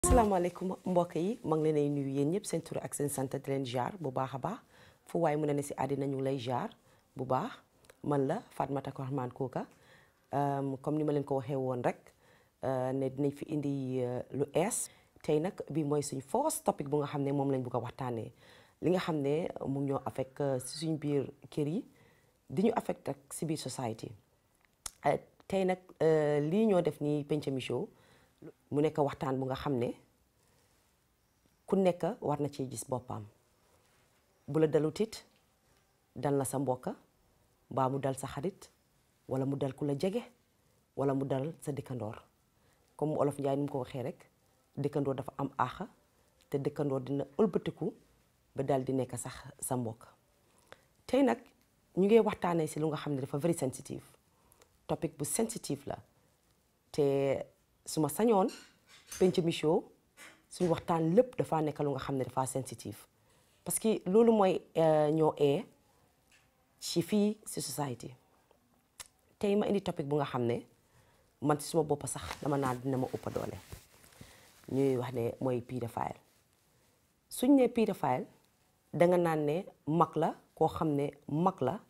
asalaamaaleykum mbokk yi maa ngi leen ay nuyu yéen ñëpp seen tur ak seen sant di leen jaar bu baax a baax fu waaye mën na ne si àddina ñu ngi lay jaar bu baax man la Fatoumatta Rahman Koka comme ni ma leen ko waxee woon rek ne dinañ fi indi lu ees tey nag bi mooy suñ first topic bu nga xam ne moom lañ bëgg a waxtaanee li nga xam ne mu ngi ñoo affect si suñ biir kër yi di ñu affect ak si biir society tey nag lii ñoo def nii Pencami show mu nekk waxtaan bu nga xam ne ku nekk war na cee gis boppam bu la dalut it dal na sa mbokka mbaa mu dal sa xarit wala mu dal ku la jege wala mu dal sa dëkkandoor comme olof Njaay ni mu ko waxee rek dëkkandoor dafa am aaxa te dëkkandoor dina ëlbatiku ba dal di nekk sax sa mbokk tey nag ñu ngi waxtaanee si lu nga xam ne dafa very sensitive topic bu sensitive la te su ma sañoon Pencami show suñu waxtaan lépp dafa nekk lu nga xam ne dafa sensitive parce que loolu mooy ñoo ee ci fii si society tey ma indi topic bu nga xam ne man si suma bopp sax dama naan dina ma ëpp doole ñuy wax ne mooy pédophile suñ ne pédophile danga naan ne mag la koo xam ne mag la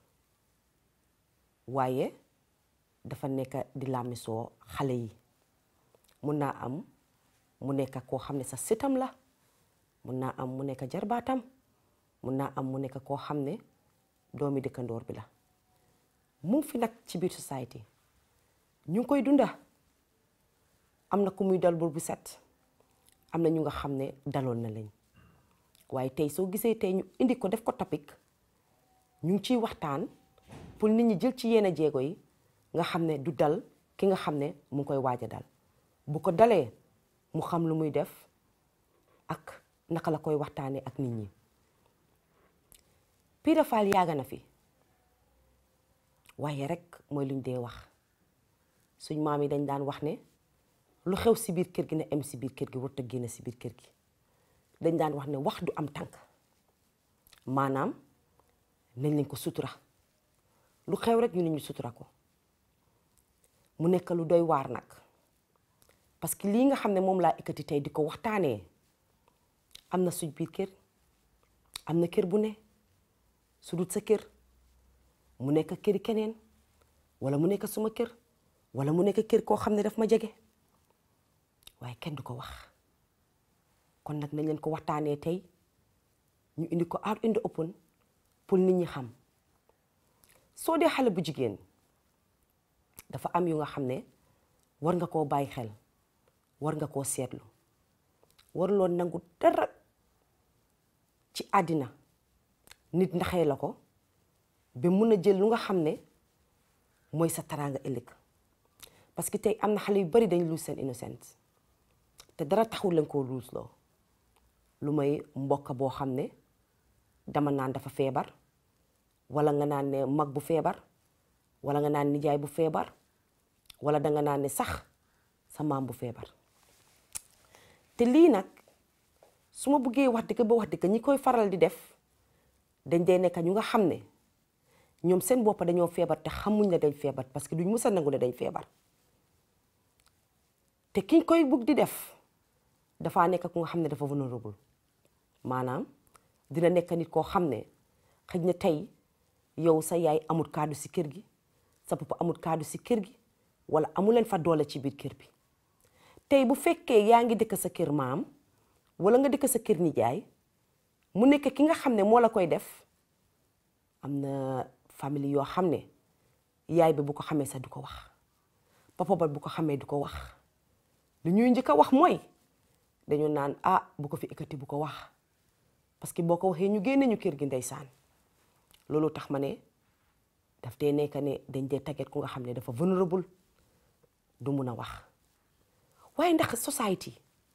waaye dafa nekk di làmmisoo xale yi mun naa am mu nekk koo xam ne sa sëtam la mun naa am mu nekk jarbaatam mun naa am mu nekk koo xam ne doomi dëkkandoor bi la mu ngi fi nag ci biir society ñu ngi koy dunda am na ku muy dal bur bu set am na ñu nga xam ne daloon na lañ waaye tey soo gisee tey ñu indi ko def ko topic ñu ngi ciy waxtaan pour nit ñi jël ci yenn jéego yi nga xam ne du dal ki nga xam ne mu ngi koy waaj a dal bu ko dalee mu xam lu muy def ak naka la koy waxtaanee ak nit ñi pédophile yàgg na fi waaye rek mooy luñ dee wax suñ maam yi dañ daan wax ne lu xew si biir kër gi ne em si biir kër gi warut a génn si biir kër gi dañ daan wax ne wax du am tànk maanaam nañ leen ko sutura lu xew rek ñu ne ñu sutura ko mu nekk lu doy waar nag parce que lii nga xam ne moom laa ekkati tey di ko waxtaanee am na suñ biir kër am na kër bu ne su dut sa kër mu nekk këri keneen wala mu nekk suma kër wala mu nekk kër koo xam ne daf ma jege waaye kenn du ko wax kon nag nañ leen ko waxtaanee tey ñu indi ko out in the open pour nit ñi xam soo dee xale bu jigéen dafa am yu nga xam ne war nga koo bàyyi xel war nga koo seetlu waruloo nangu dara ci àddina nit ndaxee la ko ba mun a jël lu nga xam ne mooy sa taraanga ëllëg parce que tey am na xale yu bari dañ luus seen innocent te dara taxul leen koo luus loo lu may mbokk boo xam ne dama naan dafa feebar wala nga naan ne mag bu feebar wala nga naan nijaay bu feebar wala danga naan ne sax sa maam bu feebar te lii nag su ma buggee wax dëgg ba wax dëgg ñi koy faral di def dañ dee nekk ñu nga xam ne ñoom seen bopp dañoo feebar te xamuñ ne dañ feebar parce que duñ mës a nangu ne dañ feebar te kiñ koy bugg di def dafaa nekk ku nga xam ne dafa vulnérable maanaam dina nekk nit koo xam ne xëj na tey yow sa yaay amul kaddu si kër gi sa papa amul kaddu si kër gi wala amuleen fa doole ci biir kër bi tey bu fekkee yaa ngi dëkk sa kër maam wala nga dëkk sa kër nijaay mu nekk ki nga xam ne moo la koy def am na famille yoo xam ne yaay bi bu ko xamee sax du ko wax papa ba bu ko xamee du ko wax lu ñuy njëkk a wax mooy dañu naan ah bu ko fi ekkati bu ko wax parce que boo ko waxee ñu génne ñu kër gi ndeysaan loolu tax ma ne daf dee nekk ne dañ dee tagget ku nga xam ne dafa vulnérable du mun a wax waaye ndax society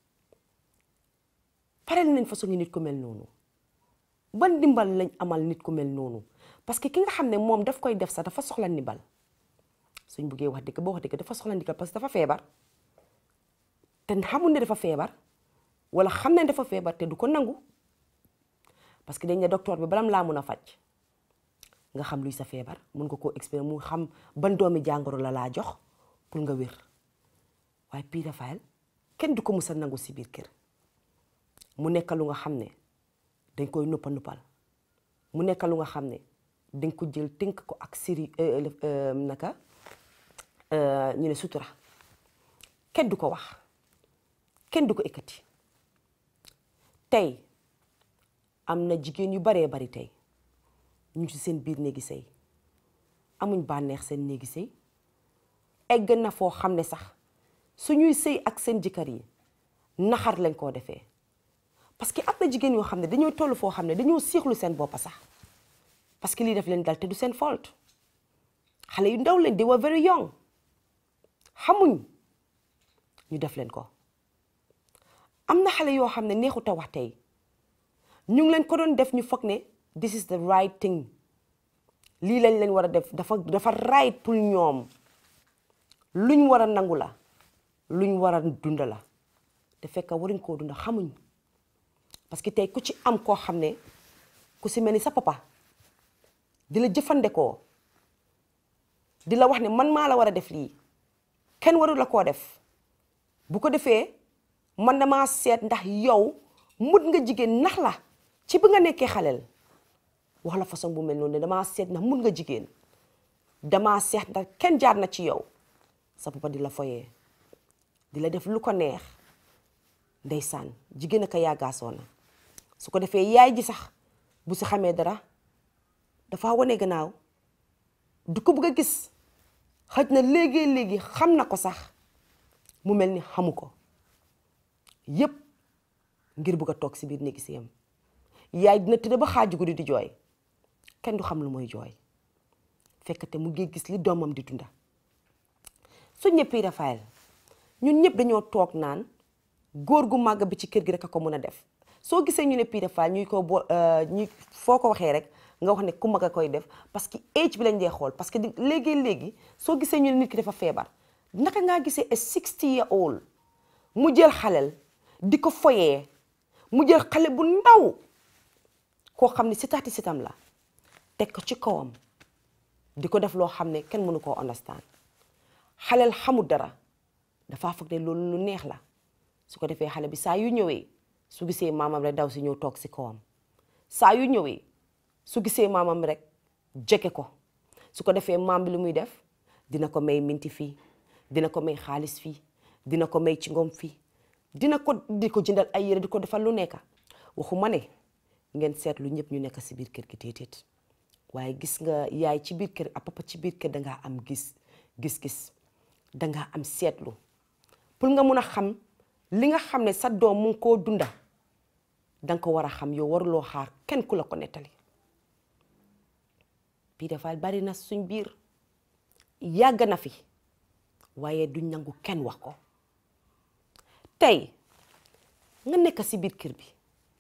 parel nañ façon nit ku mel noonu ban ndimbal lañ amal nit ku mel noonu parce que ki nga xam ne moom daf koy def sax dafa soxla ndimbal suñ buggee wax dëgg boo wax dëgg dafa soxla ndimbal parce que dafa feebar te xamul ne dafa feebar wala xam ne dafa feebar te du ko nangu parce que dañ ne docteur bi balam laa mun a faj nga xam luy sa feebar mun nga koo expérimenté mu xam ban doomi jàngoro la laa jox pour nga wér waaye pédophile kenn du ko mus a nangu si biir kër mu nekk lu nga xam ne dañ koy nuppa nuppal mu nekk lu nga xam ne dañ ko jël tënk ko ak siri naka ñu ne sutura kenn du ko wax kenn du ko ekkati tey am na jigéen yu baree bari tey ñu ci seen biir néegi sëy amuñ bànneex seen néegi sëy egg na foo xam ne sax suñuy sëy ak seen jëkkër yi naxar lañ koo defee parce que am na jigéen yoo xam ne dañoo toll foo xam ne dañoo siixlu seen boppa sax parce que lii def leen dal te du seen faute xale yu ndaw leen they were very young xamuñ ñu def leen ko am na xale yoo xam ne neexut a wax tey ñu ngi leen ko doon def ñu foog ne this is the right thing lii lañ leen war a def dafa dafa right pour ñoom luñ war a nangu la luñ war a dunda la te fekk waruñ koo dunda xamuñ parce que tey ku ci am koo xam ne ku si mel ni sa papa di la jëfandikoo di la wax ne man maa la war a def lii kenn waru la koo def bu ko defee man damaa seet ndax yow mut nga jigéen nax la ci bi nga nekkee xaleel wax la façon bu mel noonu ne damaa seet ndax mut nga jigéen damaa seet ndax kenn jaar na ci yow sa papa di la foyee di la def lu ko neex ndeysaan jigéen a ko yaagaasoo na su ko defee yaay ji sax bu si xamee dara dafa wane gannaaw du ko bëgg a gis xëj na léegi-léegi xam na ko sax mu mel ni xamu ko yépp ngir bëgg a toog si biir néegi siyam yaay dina tëdd ba xaaju guddi di jooy kenn du xam lu mooy jooy fekk te mu ngi gis li doomam di dunda su ñëppi Rafael ñun ñëpp dañoo toog naan góor gu màgg bi ci kër gi rek a ko mën a def soo gisee ñu ne Pire Fall ñuy ko bo ñu foo ko waxee rek nga wax ne ku mag a koy def parce que âge bi lañ dee xool parce que léegi léegi soo gisee ñu ne nit ki dafa feebar naka ngaa gisee a 60 year old mu jël xalel di ko foyee mu jël xale bu ndaw koo xam ne sitaati sitam la teg ko ci kawam di ko def loo xam ne kenn mënu koo understand xalel xamul dara dafa foog ne loolu lu neex la su ko defee xale bi saa yu ñëwee su gisee maamam rek daw si ñëw toog si kawam saa yu ñëwee su gisee maamam rek jege ko su ko defee maam bi lu muy def dina ko may minti fii dina ko may xaalis fii dina ko may ci ngom fii dina ko di ko jëndal ay yére di ko defal lu nekk waxu ma ne ngeen seetlu ñëpp ñu nekk si biir kër gi déedéet waaye gis nga yaay ci biir kër ak papa ci biir kër dangaa am gis gis-gis dangaa am seetlu pour nga mun a xam li nga xam ne sa doom mu ngi koo dunda danga ko war a xam yow waruloo xaar kenn ku la ko nettali bii dafa bari na suñ biir yàgg na fi waaye duñ nangu kenn wax ko tey nga nekk si biir kër bi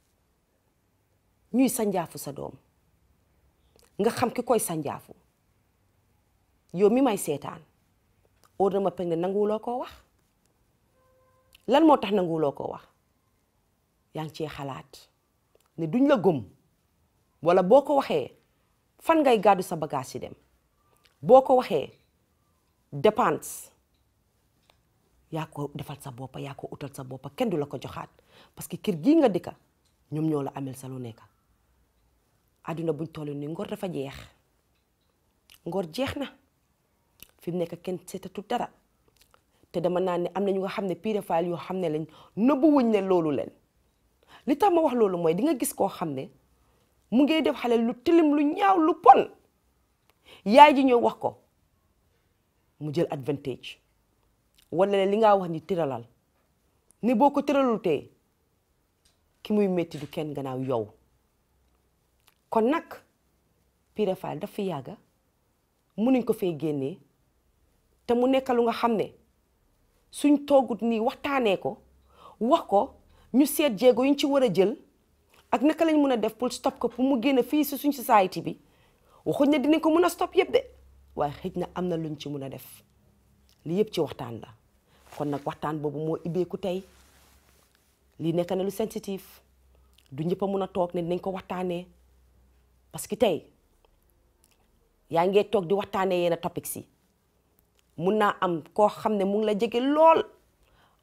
ñuy sanjaafu sa doom nga xam ki koy sanjaafu yow mi may seetaan óor na ma peg ne nanguwuloo koo wax lan moo tax nanguwuloo koo wax yaa ngi cee xalaat ne duñ la gëm wala boo ko waxee fan ngay gàddu sa bagage yi dem boo ko waxee dépense yaa ko defal sa boppa yaa ko utal sa boppa kenn du la ko joxaat parce que kër gii nga dëkka ñoom ñoo la amel sa lu nekk àdduna buñ toll ni ngor dafa jeex ngor jeex na fi mu nekk kenn seetatu dara te dama naan ne am na ñu nga xam ne Pire Fall yoo xam ne lañ nëbbu wuñ ne loolu leen li tax ma wax loolu mooy di nga gis koo xam ne mu ngi def xale lu tilim lu ñaaw lu pon yaay ji ñëw wax ko mu jël advantage wala li ngaa wax ni tëralal ni boo ko tëralul tee ki muy métti du kenn gannaaw yow kon nag Pire Fall daf fi yàgga munuñ ko fee génnee te mu nekk lu nga xam ne suñ toogut nii waxtaanee ko wax ko ñu seet jéego yuñ ci war a jël ak naka lañ mën a def pour stop ko pour mu génn fii si suñ société bi waxuñ ne dinañ ko mën a stop yëpp de waaye xëj na am na luñ ci mën a def li yëpp ci waxtaan la kon nag waxtaan boobu moo ibbeeku tey lii nekk na lu sensitive du ñëpp a mën a toog ne dinañ ko waxtaanee parce que tey yaa ngee toog di waxtaanee yenn topics yi mun naa am koo xam ne mu ngi la jege lool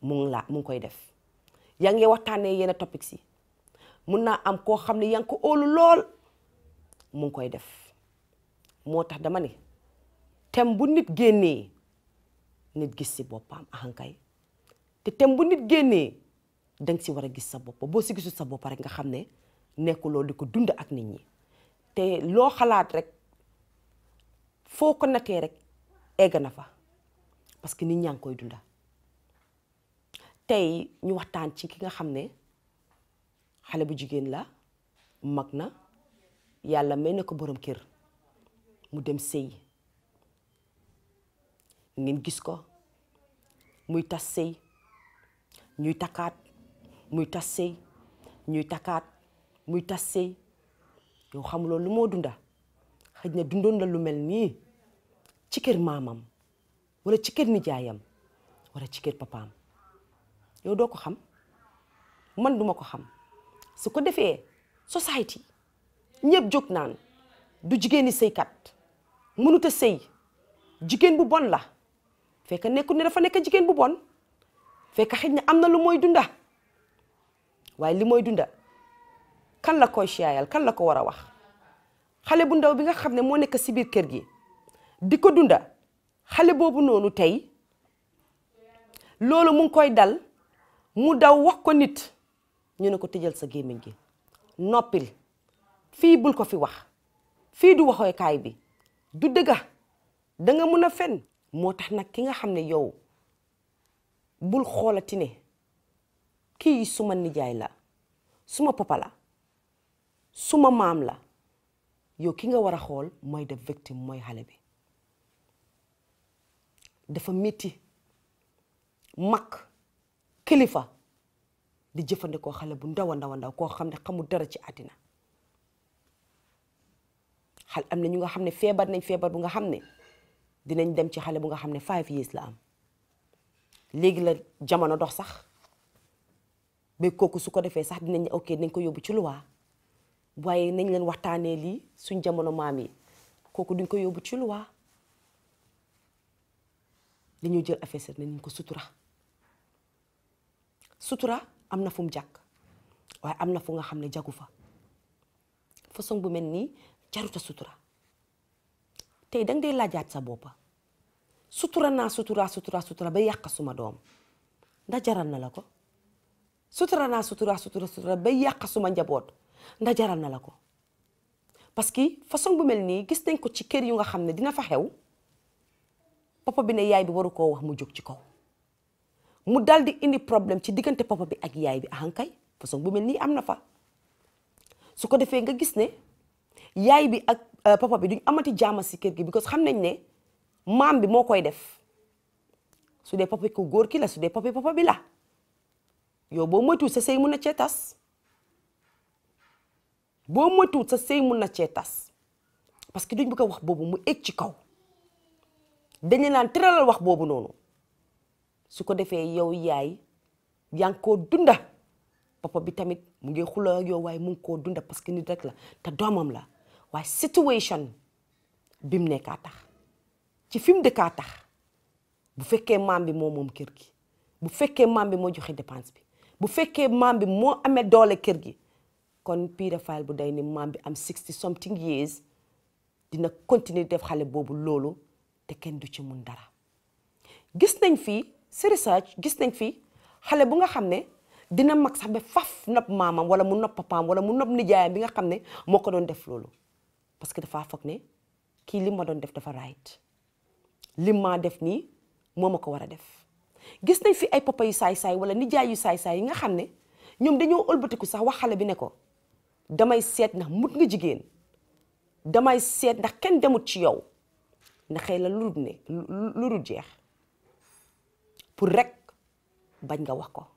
mu ngi laa mu ngi koy def yaa ngi waxtaanee yenn topics yi mun naa am koo xam ne yaa ngi ko óolu lool mu ngi koy def moo tax dama ne tem bu nit génnee nit gis si boppam ahankay te tem bu nit génnee danga si war a gis sa bopp boo si gisul sa bopp rek nga xam ne nekkuloo di ko dund ak nit ñi te loo xalaat rek foo ko natee rek egg na fa parce que nit ñaa ngi koy dunda tey ñu waxtaan ci ki nga xam ne xale bu jigéen la mag na yàlla may na ko borom kër mu dem sëy ngeen gis ko muy tas sëy ñuy takkaat muy tas sëy ñuy takkaat muy tas sëy yow xamuloo lu moo dunda xëj na dundoon la lu mel nii ci kër maamam wala ci kër nijaayam wala ci kër papaam yow doo ko xam man duma ko xam su ko defee society ñëpp jóg naan du jigéeni sëykat mënut a sëy jigéen bu bon la fekk nekkul ne dafa nekk jigéen bu bon fekk xëj na am na lu mooy dunda waaye li mooy dunda kan la koy siyaayal kan la ko war a wax xale bu ndaw bi nga xam ne moo nekk si biir kër gi di ko dunda xale boobu noonu tey loolu mu ngi koy dal mu daw wax ko nit ñu ne ko tëjal sa gémmiñ gi noppil fii bul ko fi wax fii du waxookaay bi du dëgga da nga mun a fen moo tax nag ki nga xam ne yow bul xoolati ne kii suma nijaay la suma papa la suma maam la yow ki nga war a xool mooy def victime mooy xale bi dafa métti mag kilifa di jëfandikoo xale bu ndaw a ndaw a ndaw koo xam ne xamul dara ci àddina xal am na ñu nga xam ne feebar nañ feebar bu nga xam ne dinañ dem ci xale bu nga xam ne five years la am léegi la jamono dox sax ba kooku su ko defee sax dinañ ok nañ ko yóbbu ci luwaa waaye nañ leen waxtaanee lii suñ jamono maam yi kooku duñ ko yóbbu ci luwaa dañoo jël affaire set nañ ko sutura sutura am na fu mu jàkk waaye am na fu nga xam ne jagu fa façon bu mel nii jaruta sutura tey danga dee laajaat sa boppa sutura naa sutura sutura sutura ba yàq suma doom ndax jaral na la ko sutura naa sutura sutura sutura ba yàq suma njaboot ndax jaral na la ko parce que façon bu mel nii gis nañ ko ci kër yu nga xam ne dina fa xew papa bi ne yaay bi waru koo wax mu jóg ci kaw mu dal di indi problème ci diggante papa bi ak yaay bi ahankay façon bu mel nii am na fa su ko defee nga gis ne yaay bi ak papa bi duñ amati jaama si kër gi because xam nañ ne maam bi moo koy def su dee papa ko góor ki la su dee papa papa bi la yow boo moytuwul sa sëy mun na cee tas boo moytuwul sa sëy mun na cee tas parce que duñ bëgg a wax boobu mu egg ci kaw dañu naan tëralal wax boobu noonu su ko defee yow yaay yaa ngi koo dunda papa bi tamit mu ngi xuloo ak yow waaye mu ngi koo dunda parce que nit rek la te doomam la waaye situation bi mu nekkaa tax ci fi mu dëkkaa tax bu fekkee maam bi moo moom kër gi bu fekkee maam bi moo joxe dépense bi bu fekkee maam bi moo amee doole kër gi kon pédophile bu day ni maam bi am sixty something years dina continuer def xale boobu loolu te kenn du ci mun dara gis nañ fii si research gis nañ fii xale bu nga xam ne dina mag sax ba faf nopp maamam wala mu nopp papaam wala mu nopp nijaayam bi nga xam ne moo ko doon def loolu parce que dafa foog ne kii li ma doon def dafa right li ma def nii moo ma ko war a def gis nañ fi ay papa yu saay-saay wala nijaay yu saay-saay yi nga xam ne ñoom dañoo ëlbatiku sax wax xale bi ne ko damay seet ndax mut nga jigéen damay seet ndax kenn demut ci yow ndax xëy la lu dul ne lu dul jeex pour rek bañ nga wax ko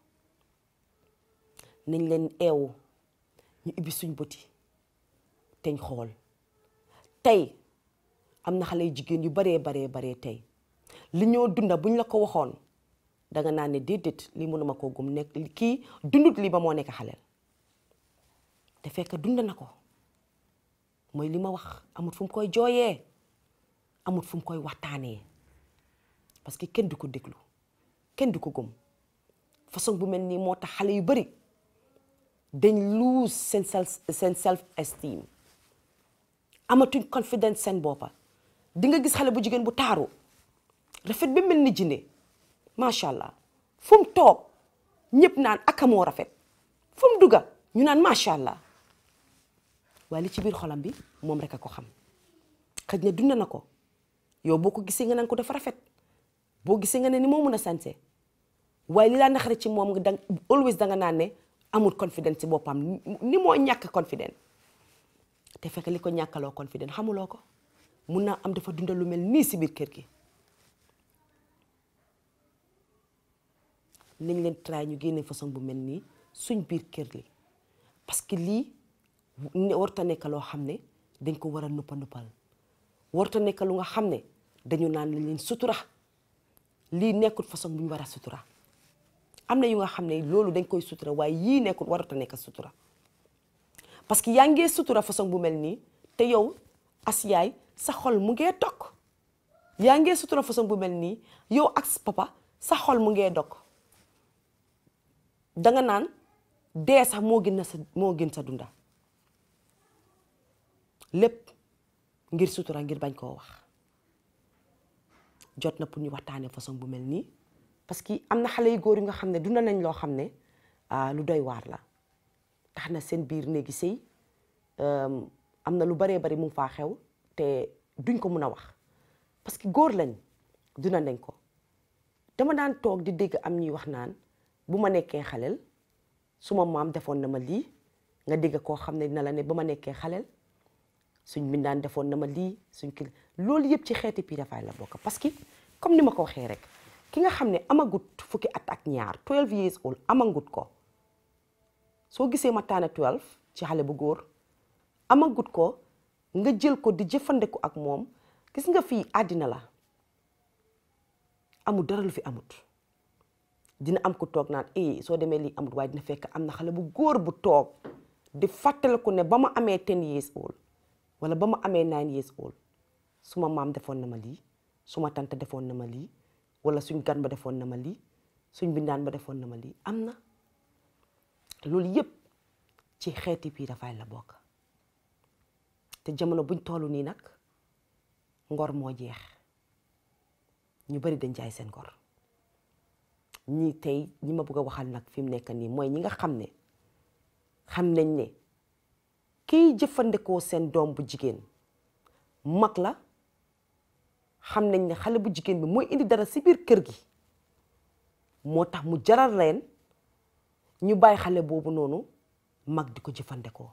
nañ leen eewu ñu ubbi suñ bëti teñ xool tey am na xale yu jigéen yu baree baree baree tey li ñoo dunda buñ la ko waxoon danga naan ne déedéet lii mënuma koo gum nekk kii dundut lii ba moo nekk xaleel te fekk dund na ko mooy li ma wax amut fu mu koy jooyee amut fu mu koy waxtaanee parce que kenn du ko déglu kenn du ko gëm façon bu mel nii moo tax xale yu bari dañ lose seen self seen self esteem amatuñ confidence seen boppa di nga gis xale bu jigéen bu taaru rafet ba mel ni jinne macha allah fu mu toog ñëpp naan aka moo rafet fu mu dugga ñu naan macha allah waaye li ci biir xolam bi moom rek a ko xam xëj na dund na ko yow boo ko gisee nga naan ko dafa rafet boo gisee nga ne ni moo mun a sanse waaye li laa naxare ci moom nga dang always danga naan ne amul confidence ci boppam ni moo ñàkk confidence te fekk li ko ñàkkaloo confidence xamuloo ko mun naa am dafa dundal lu mel nii si biir kër gi nañ leen try ñu génne façon bu mel nii suñ biir kër li parce que lii warta nekk loo xam ne dañ ko war a nuppa nuppal warta nekk lu nga xam ne dañu naan lañ leen sutura lii nekkul façon bu ñu war a sutura am na yu nga xam ne loolu dañ koy sutura waaye yii nekkul warata nekk sutura parce que yaa ngee sutura façon bu mel nii te yow as yaay sa xol mu ngee dog yaa ngee sutura façon bu mel nii yow ak papa sa xol mu ngee dog danga naan dee sax moo gën sa moo gën sa dunda lépp ngir sutura ngir bañ koo wax jot na pour ñu waxtaanee façon bu mel nii parce que am na xale yu góor yi nga xam ne dunda nañ loo xam ne lu doy waar la tax na seen biir néegi sëy am na lu baree bari mu faa xew te duñ ko mun a wax parce que góor lañ duna nañ ko dama daan toog di dégg am ñuy wax naan bu ma nekkee xaleel suma maam defoon na ma lii nga dégg koo xam ne dina la ne ba ma nekkee xaleel suñ mbindaan defoon na ma lii suñ kii loolu yëpp ci xeeti pédophile la bokk parce que comme ni ma ko waxee rek ki nga xam ne amagut fukki at ak ñaar 12 years old amagut ko soo gisee ma taane 12 ci xale bu góor amagut ko nga jël ko di jëfandiku ak moom gis nga fii àddina la amul dara lu fi amut dina am ku toog naan eh soo demee lii amut waaye dina fekk am na xale bu góor bu toog di fàttaliku ne ba ma amee 10 years old wala ba ma amee 9 years old suma maam defoon na ma lii suma tante defoon na ma lii wala suñ gan ba defoon na ma lii suñ bindaan ba defoon na ma lii am na loolu yëpp ci xeeti bii dafay la bokk te jamono buñ toll nii nag ngor moo jeex ñu bari dañ jaay seen ngor ñii tey ñi ma bëgg a waxal nag fi mu nekk nii mooy ñi nga xam ne xam nañ ne kiy jëfandikoo seen doom bu jigéen mag la xam nañ ne xale bu jigéen bi mooy indi dara si biir kër gi moo tax mu jaral leen ñu bàyyi xale boobu noonu mag di ko jëfandikoo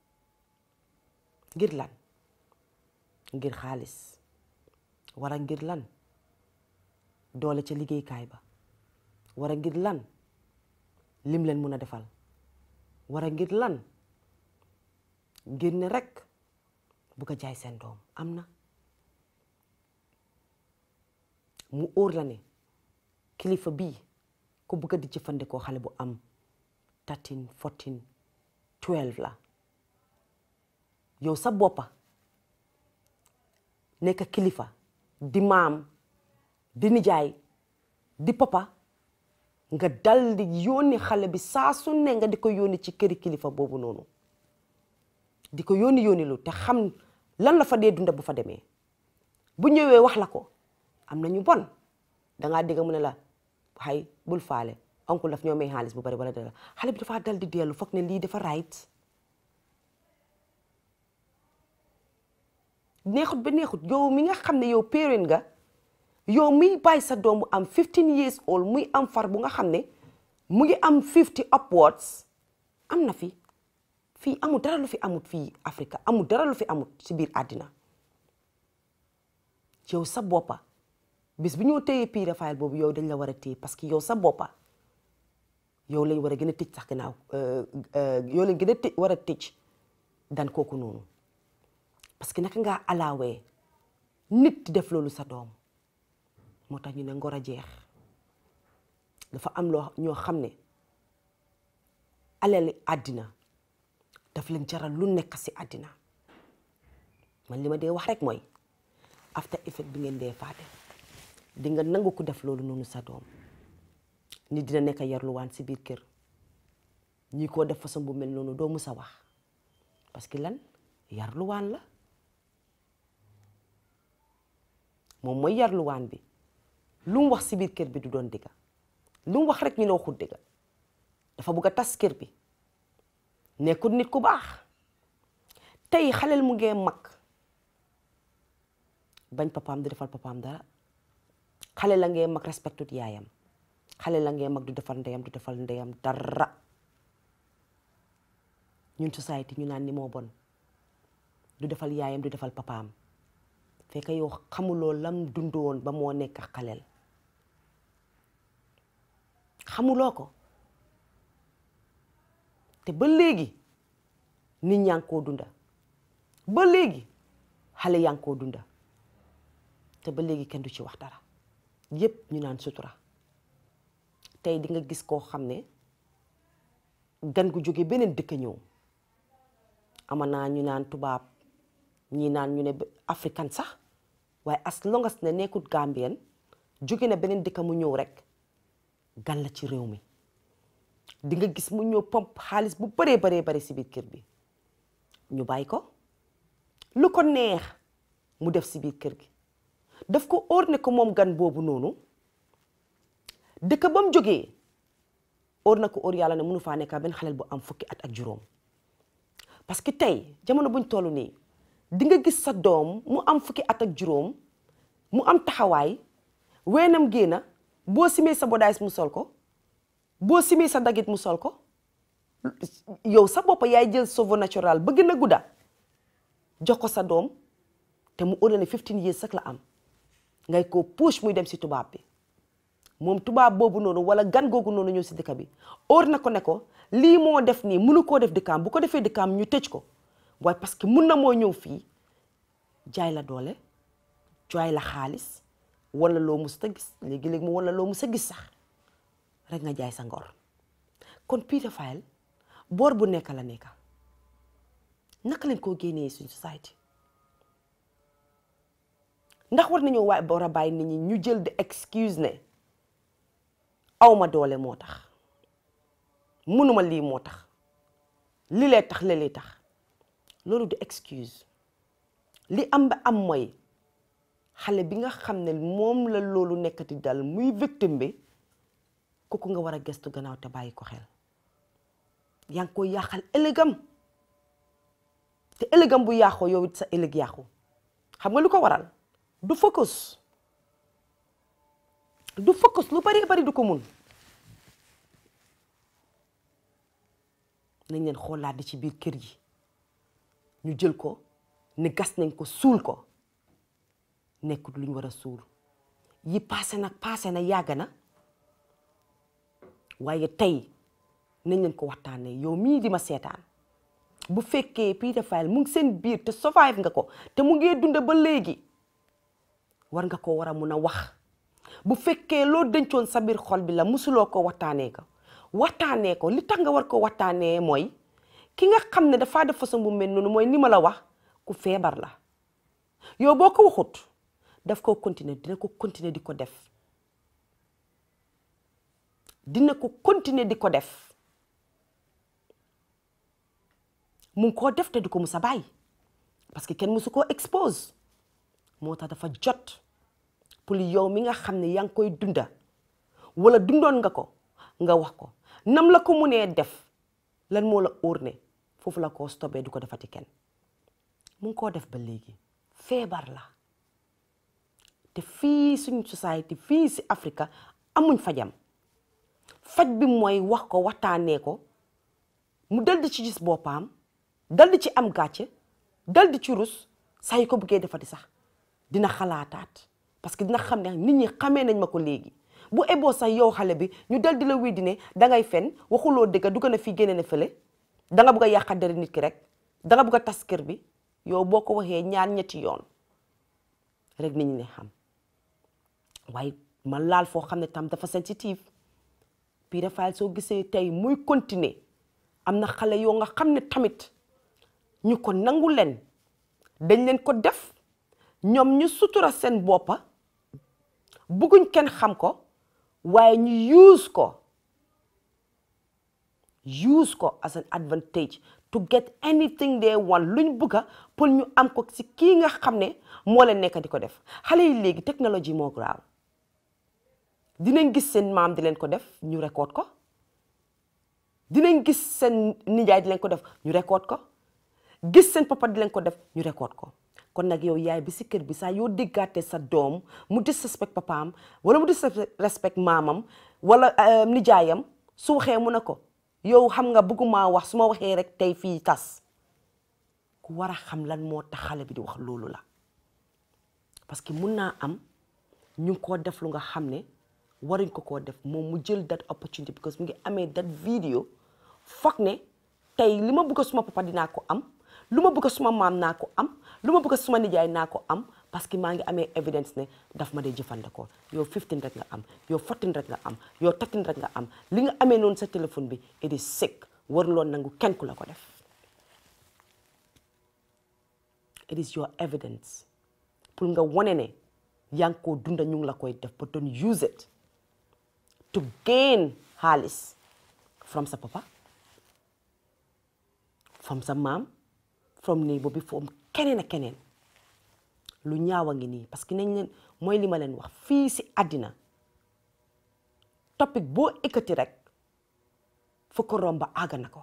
ngir lan ngir xaalis wara ngir lan doole ca liggéeykaay ba wara ngir lan lim leen mun a defal wara ngir lan ngir ne rek bu ko jaay seen doom am na mu óor la ne kilifa bii ku bëgg di jëfandikoo xale bu am 13 14 12 la yow sa boppa nekk kilifa di maam di nijaay di papa nga dal di yónni xale bi saa su ne nga di ko yónni ci këri kilifa boobu noonu di ko yónni yónni lu te xam lan la fa dee dunda bu fa demee bu ñëwee wax la ko am na ñu bon dangaa dégg mu ne la xay bul faale oncle daf ñoo may xaalis bu bari wala dara xale bi dafa dal di dellu foog ne lii dafa right neexut ba neexut yow mi nga xam ne yow parent nga yow muy bàyyi sa doom bu am 15 years old muy am far bu nga xam ne mu ngi am 50 upwards am na fi fii amul dara lu fi amut fii Afrique amul dara lu fi amut ci biir àddina yow sa boppa bis bu ñoo téyee pédophile boobu yow dañ la war a téye parce que yow sa boppa yow lañ war a gën a tëj sax gannaaw yow lañ gën a tëj war a tëj dan kooku noonu parce que naka ngaa alaawee nit di def loolu sa doom moo tax ñu ne ngor a jeex dafa am loo ñoo xam ne alali àddina daf leen jaral lu nekk si àddina man li ma dee wax rek mooy after effect bi ngeen dee faate di nga nangu ko def loolu noonu sa doom nit dina nekk yarluwaan si biir kër ñi ko def façon bu mel noonu doo mus a wax parce que lan yarluwaan la moom mooy yarluwaan bi lu mu wax si biir kër bi du doon dëgga lu mu wax rek ñu ne waxul dëgga dafa bugg a tas kër bi nekkul nit ku baax tey xaleel mu ngee mag bañ papaam du defal papaam dara xale la ngee mag respectut yaayam xale la ngee mag du defal ndeyam du defal ndeyam dara ñun société ñu naan ni moo bon du defal yaayam du defal papaam fekk yow xamuloo lam dundoon ba moo nekk xaleel xamuloo ko te ba léegi nit ñaa ngi koo dunda ba léegi xale yaa ngi koo dunda te ba léegi kenn du ci wax dara yépp ñu naan sutura tey di nga gis koo xam ne gan gu jóge beneen dëkk ñëw ama naa ñu naan tubaab ñii naan ñu ne africain sax waaye as longas ne nekkut gambien jóge na beneen dëkk mu ñëw rek gan la ci réew mi di nga gis mu ñëw pomp xaalis bu baree baree bare si biir kër bi ñu bàyyi ko lu ko neex mu def si biir kër gi daf ko óor ne ko moom gan boobu noonu dëkk ba mu jógee óor na ko óor yàlla ne mënu faa nekk benn xaleel bu am fukki at ak juróom parce que tey jamono buñ toll nii di nga gis sa doom mu am fukki at ak juróom mu am taxawaay weenam génna boo simee sa bodaay mu sol ko boo simee sa dagit mu sol ko yow sa bopp yaay jël cheveux naturel ba gën a gudda jox ko sa doom te mu óor ne 15 years sax la am ngay ko push muy dem si tubaab bi moom tubaab boobu noonu wala gan googu noonu ñëw si dëkk bi óor na ko ne ko lii moo def nii mënu koo def dëkkaam bu ko defee dëkkaam ñu tëj ko waaye parce que mun na moo ñëw fii jaay la doole jaay la xaalis wala loo mus a gis léegi-léegi mu wala loo mus a gis sax rek nga jaay sa ngor kon pédophile boor bu nekk la nekka naka lañ koo génnee suñ société ndax war nañoo waay war a bàyyi nit ñi ñu jël de excuse ne awma doole moo tax mënuma lii moo tax li lee tax li lee tax loolu du excuse li am ba am mooy xale bi nga xam ne moom la loolu nekkati dal muy victime bi kooku nga war a gestu gannaaw te bàyyi ko xel yaa ngi koy yàqal ëllëgam te ëllëgam bu yàqoo yow it sa ëllëg yàqu xam nga lu ko waral du focus du focus lu bari bari du ko mun nañ leen xoolaat di ci biir kër yi ñu jël ko ne gas nañ ko suul ko nekkut luñ war a suul yi paase nag paase na yàgg na waaye tey nañ leen ko waxtaanee yow mii di ma seetaan bu fekkee pédophile mu ngi seen biir te survive nga ko te mu ngi dund ba léegi war nga ko war a mun a wax bu fekkee loo dencoon sa biir xol bi la musuloo ko waxtaanee ko waxtaanee ko li tax nga war ko waxtaanee mooy ki nga xam ne dafaa def façon bu mel noonu mooy ni ma la wax ku feebar la yow boo ko waxut daf ko continuer dina ko continuer di ko def dina ko continuer di ko def mu ngi koo def te du ko mus a bàyyi parce que kenn musu koo expose moo tax dafa jot pour yow mi nga xam ne yaa ngi koy dunda wala dundoon nga ko nga wax ko nam la ko munee def lan moo la óor ne foofu la koo stopé du ko defati kenn mu ngi koo def ba léegi feebar la te fii suñ société fii si Afrique amuñ fajam faj bi mooy wax ko waxtaanee ko mu dal di ci gis boppam dal di ci am gàcce dal di ci rus saa yu ko bëggee defati sax dina xalaataat parce que dina xam ne nit ñi xamee nañ ma ko léegi bu eboo sax yow xale bi ñu dal di la weddi ne dangay fen waxuloo dëgg dugg na fii génne na fële danga bëgg a yàqa dara nit ki rek danga bëgg a tas kër bi yow boo ko waxee ñaar ñetti yoon rek nit ñi ne xam waaye ma laal foo xam ne tam dafa sensitive pédophile soo gisee tey muy continuer am na xale yoo nga xam ne tamit ñu ko nangu leen dañ leen ko def ñoom ñu sutura seen boppa bëgguñ kenn xam ko waaye ñu use ko use ko as an advantage to get anything they want luñ bëgga pour ñu am ko si kii nga xam ne moo leen nekk di ko def xale yi léegi technologie moo graaw dinañ gis seen maam di leen ko def ñu record ko dinañ gis seen nijaay di leen ko def ñu record ko gis seen papa di leen ko def ñu record ko kon nag yow yaay bi si kër bi saa yoo déggaatee sa doom mu disrespect papaam wala mu disrespect maamam wala nijaayam su waxee mu ne ko yow xam nga bëgguma wax su ma waxee rek tey fii tas ku war a xam lan moo tax xale bi di wax loolu la parce que mun naa am ñu ngi koo def lu nga xam ne waruñ ko koo def moom mu jël that opportunity because mu ngi amee that video foog ne tey li ma bëgg suma papa dinaa ko am lu ma bëgg suma maam naa ko am lu ma bëgg suma nijaay naa ko am parce que maa ngi amee evidence ne daf ma dee jëfandikoo yow 15 rek nga am yow 14 rek nga am yow 13 rek nga am li nga amee noonu sa téléphone bi it is sick waruloon nangu kenn ku la ko def it is your evidence pour nga wane ne yaa ngi koo dunda ñu ngi la koy def but don't use it to gain xaalis from sa papa from sa maam from neighbor bi from keneen ak keneen lu ñaaw a ngi nii parce que nañ leen mooy li ma leen wax fii si àddina topic boo ekkati rek fu ko romba àgg na ko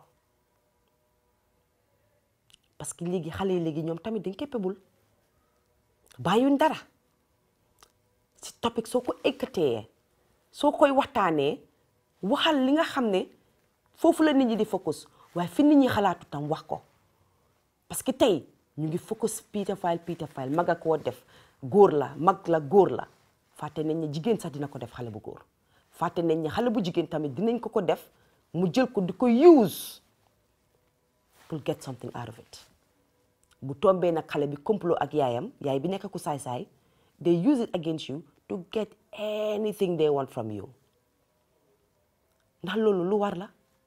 parce que léegi xale yi léegi ñoom tamit dañ capable bàyyuñ dara si topic soo ko ekkatee soo koy waxtaanee waxal li nga xam ne foofu la nit ñi di focus waaye fi nit ñi xalaatu tam wax ko parce que tey ñu ngi focus pédophile pédophile mag a koo def góor la mag la góor la fàtte nañ ne jigéen sax dina ko def xale bu góor fàtte nañ ne xale bu jigéen tamit dinañ ko ko def mu jël ko di ko use pour get something out of it bu tombee nag xale bi complot ak yaayam yaay bi nekk ku saay-saay they use it against you to get anything they want from you ndax loolu lu war la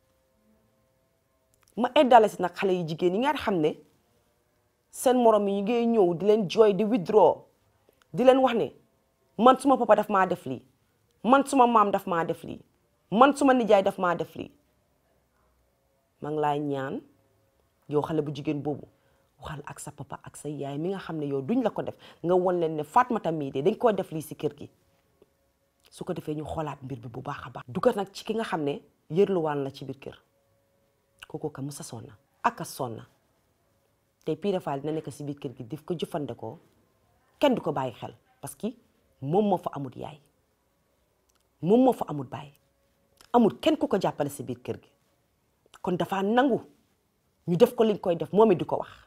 ma eddale si nag xale yu jigéen yi nga xam ne seen morom yi ñu ngi ñëw di leen jooy di withdraw di leen wax ne man suma papa daf maa def lii man suma maam daf maa def lii man suma nijaay daf maa def lii ma ngi laay ñaan yow xale bu jigéen boobu waxal ak sa papa ak sa yaay mi nga xam ne yow duñ la ko def nga won leen ne Fatmata mii de dañ koo def lii si kër gi su ko defee ñu xoolaat mbir bi bu baax a baax dugal nag ci ki nga xam ne yërluwaan la ci biir kër kooku ka musa sonna ak a sonna tey pédophile dina nekk si biir kër gi daf ko jëfandikoo kenn du ko bàyyi xel parce que moom moo fa amut yaay moom moo fa amut baay amul kenn ku ko jàppale si biir kër gi kon dafa nangu ñu def ko liñ koy def moom it di ko wax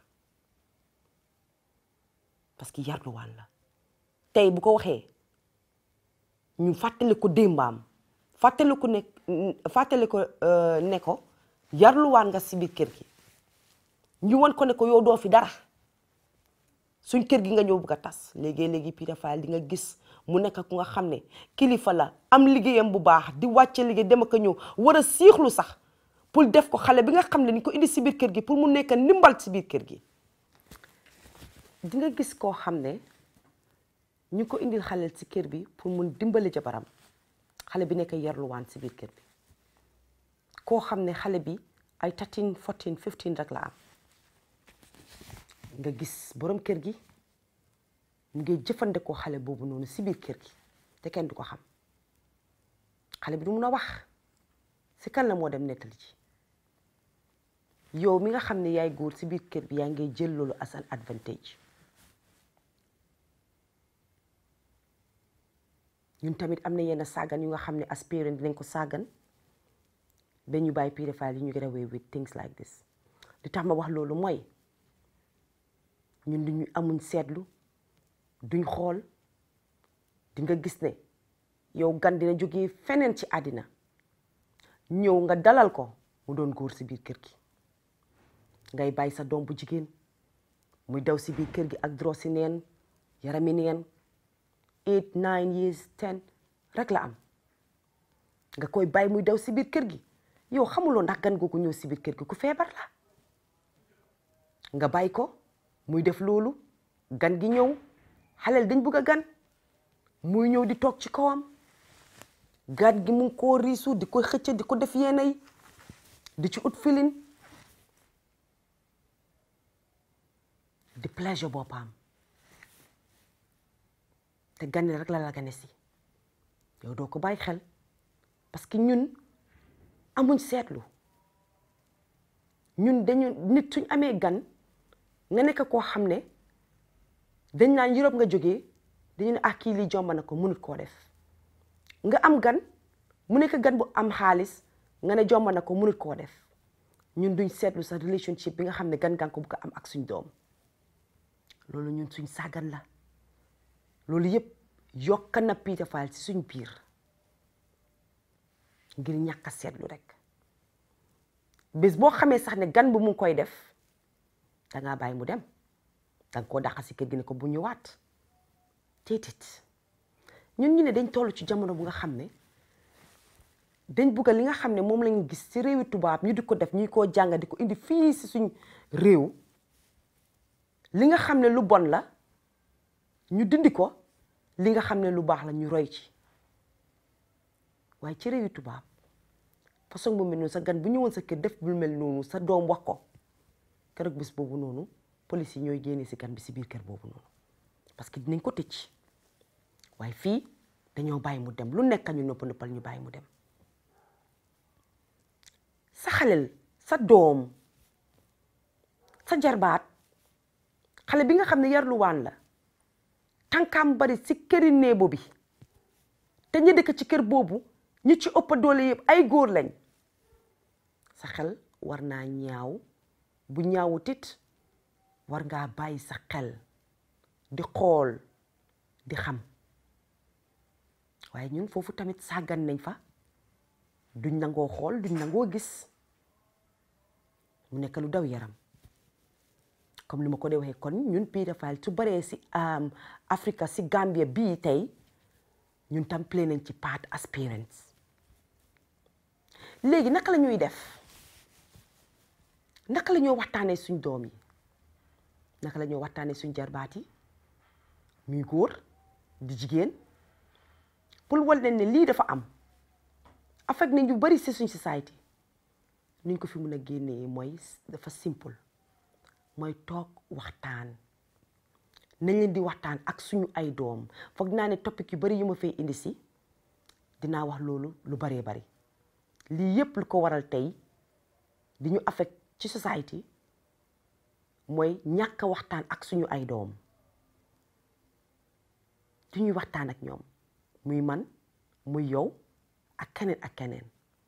parce que yarluwaan la tey bu ko waxee ñu fàttali ko démbaam fàttali ko ne fàttali ko ne ko yarluwaan nga si biir kër gi ñu won ko ne ko yow doo fi dara suñ kër gi nga ñëw bëgg a tas léegi-léegi pédophile di nga gis mu nekk ku nga xam ne kilifa la am liggéeyam bu baax di wàcce liggéey dem ak a ñëw war a siixlu sax pour def ko xale bi nga xam ne ni ko indi si biir kër gi pour mu nekk ndimbal si biir kër gi di nga gis koo xam ne ñu ko indil xale si kër bi pour mun dimbali jabaram xale bi nekk yarluwaan si biir kër bi koo xam ne xale bi ay 13 14 15 rek la am nga gis borom kër gi mu ngi jëfandikoo xale boobu noonu si biir kër gi te kenn du ko xam xale bi du mun a wax si kan la moo dem nettali ci yow mi nga xam ne yaay góor si biir kër bi yaa ngay jël loolu as an advantage ñun tamit am na yenn sàggan yu nga xam ne as parent dinañ ko sàggan ba ñu bàyyi pédophile yi ñu get away with things like this li tax ma wax loolu mooy ñun duñu amuñ seetlu duñ xool di nga gis ne yow gan dina jógee feneen ci àddina ñëw nga dalal ko mu doon góor si biir kër gi ngay bàyyi sa doom bu jigéen muy daw si biir kër gi ak dro si neen yarami neen eight nine years ten rek la am nga koy bàyyi muy daw si biir kër gi yow xamuloo ndax gan googu ñëw si biir kër gi ku feebar la nga bàyyi ko muy def loolu gan gi ñëw xaleel dañ bugg a gan muy ñëw di toog ci kawam gaat gi mu ngi koo riisu di ko xëcc di ko def yenn yi di ci ut filin di pleasure boppam te gane rek la la gane si yow doo ko bàyyi xel parce que ñun amuñ seetlu ñun dañu nit suñ amee gan nga nekk koo xam ne dañ naan Europe nga jógee dañu ne ah kii lii jomba na ko mënut koo def nga am gan mu nekk gan bu am xaalis nga ne jomba na ko mënut koo def ñun duñ seetlu sa relationship bi nga xam ne gan gan ko bu ko am ak suñ doom loolu ñun suñ sàggan la loolu yëpp yokk na Peter Fall ci suñ biir ngir ñàkk a seetlu rek bés boo xamee sax ne gan bu mu ngi koy def dangaa bàyyi mu dem danga koo dàqa si kër gi ne ko bu ñëwaat téetit ñun ñu ne dañ toll ci jamono bu nga xam ne dañ bugga li nga xam ne moom lañ gis ci réewi tubaab ñu di ko def ñuy koo jàng di ko indi fii si suñ réew li nga xam ne lu bon la ñu dindi ko li nga xam ne lu baax la ñu roy ci waaye ci réewi tubaab façon bu mel noonu sa gan bu ñëwoon sa kër def bu mel noonu sa doom wax ko keroog bés boobu noonu police yi ñooy génne si gan bi si biir kër boobu noonu parce que dinañ ko tëj waaye fii dañoo bàyyi mu dem lu nekk ñu nëpp nëppal ñu bàyyi mu dem sa xalel sa doom sa jarbaat xale bi nga xam ne yarluwaan la tànkaam bari si këri néebo bi te ñi dëkk ci kër boobu ñi ci ëpp doole yëpp ay góor lañ sa xel war naa ñaaw bu ñaawut it war ngaa bàyyi sa xel di xool di xam waaye ñun foofu tamit sàggan nañ fa duñ nangoo xool duñ nangoo gis mu nekk lu daw yaram comme li ma ko dee waxee kon ñun Peter Fall su baree si Africa si Gambia bii tey ñun tam play nañ ci part as parents léegi naka la ñuy def naka la ñoo waxtaanee suñ doom yi naka la ñoo waxtaanee suñ jarbaat yi muy góor di jigéen pour wal leen ne lii dafa am affect nañ ñu bari si suñ society nuñ ko fi mun a génnee mooy dafa simple mooy toog waxtaan nañ leen di waxtaan ak suñu ay doom foog naa ne topic yu bari yu ma fay indi si dinaa wax loolu lu baree bari lii yépp lu ko waral tey di ñu affect ci society mooy ñàkk waxtaan ak suñu ay doom du ñuy waxtaan ak ñoom muy man muy yow ak keneen ak keneen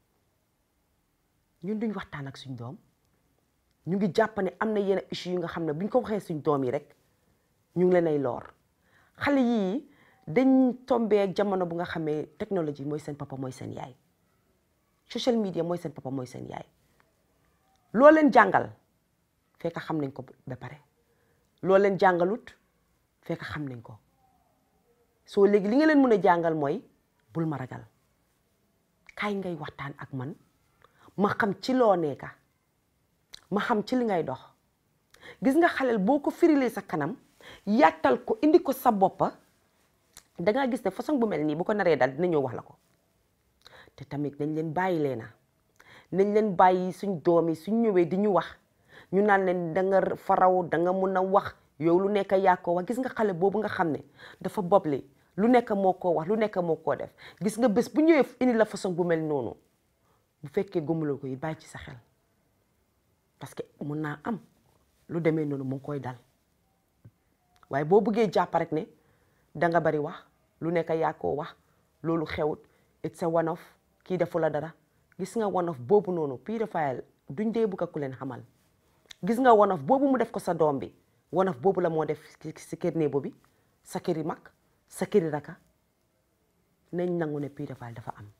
ñun duñ waxtaan ak suñ doom ñu ngi jàpp ne am na yenn issue yu nga xam ne buñ ko waxee suñ doom yi rek ñu ngi leen ay loor xale yii dañ tombee jamono bu nga xamee technologie mooy seen papa mooy seen yaay social media mooy seen papa mooy seen yaay loo leen jàngal fekk xam nañ ko ba pare loo leen jàngalut fekk xam nañ ko soo léegi li nga leen mën a jàngal mooy bul ma ragal kaay ngay waxtaan ak man ma xam ci loo nekka ma xam ci li ngay dox gis nga xaleel boo ko firilee sa kanam yàttal ko indi ko sa boppa dangaa gis ne façon bu mel nii bu ko naree dal dina ñëw wax la ko te tamit nañ leen bàyyi leena nañ leen bàyyi suñ doom yi suñ ñëwee di ñu wax ñu naan leen da nga faraw da nga mun a wax yow lu nekk yaa ko wax gis nga xale boobu nga xam ne dafa boble lu nekk moo koo wax lu nekk moo koo def gis nga bés bu ñëwee indi la façon bu mel noonu bu fekkee gëmuloo ko yi bàyyi ci sa xel parce que mun naa am lu demee noonu mu ngi koy dal waaye boo bëggee jàpp rek ne da nga bari wax lu nekk yaa koo wax loolu xewut it's a one off kii defu la dara gis nga one off boobu noonu Peter Fall duñ dee bugg a ku leen xamal gis nga one off boobu mu def ko sa doom bi one off boobu la moo def si kër néebo bi sa këri mag sa këri raka nañ nangu ne Peter Fall dafa am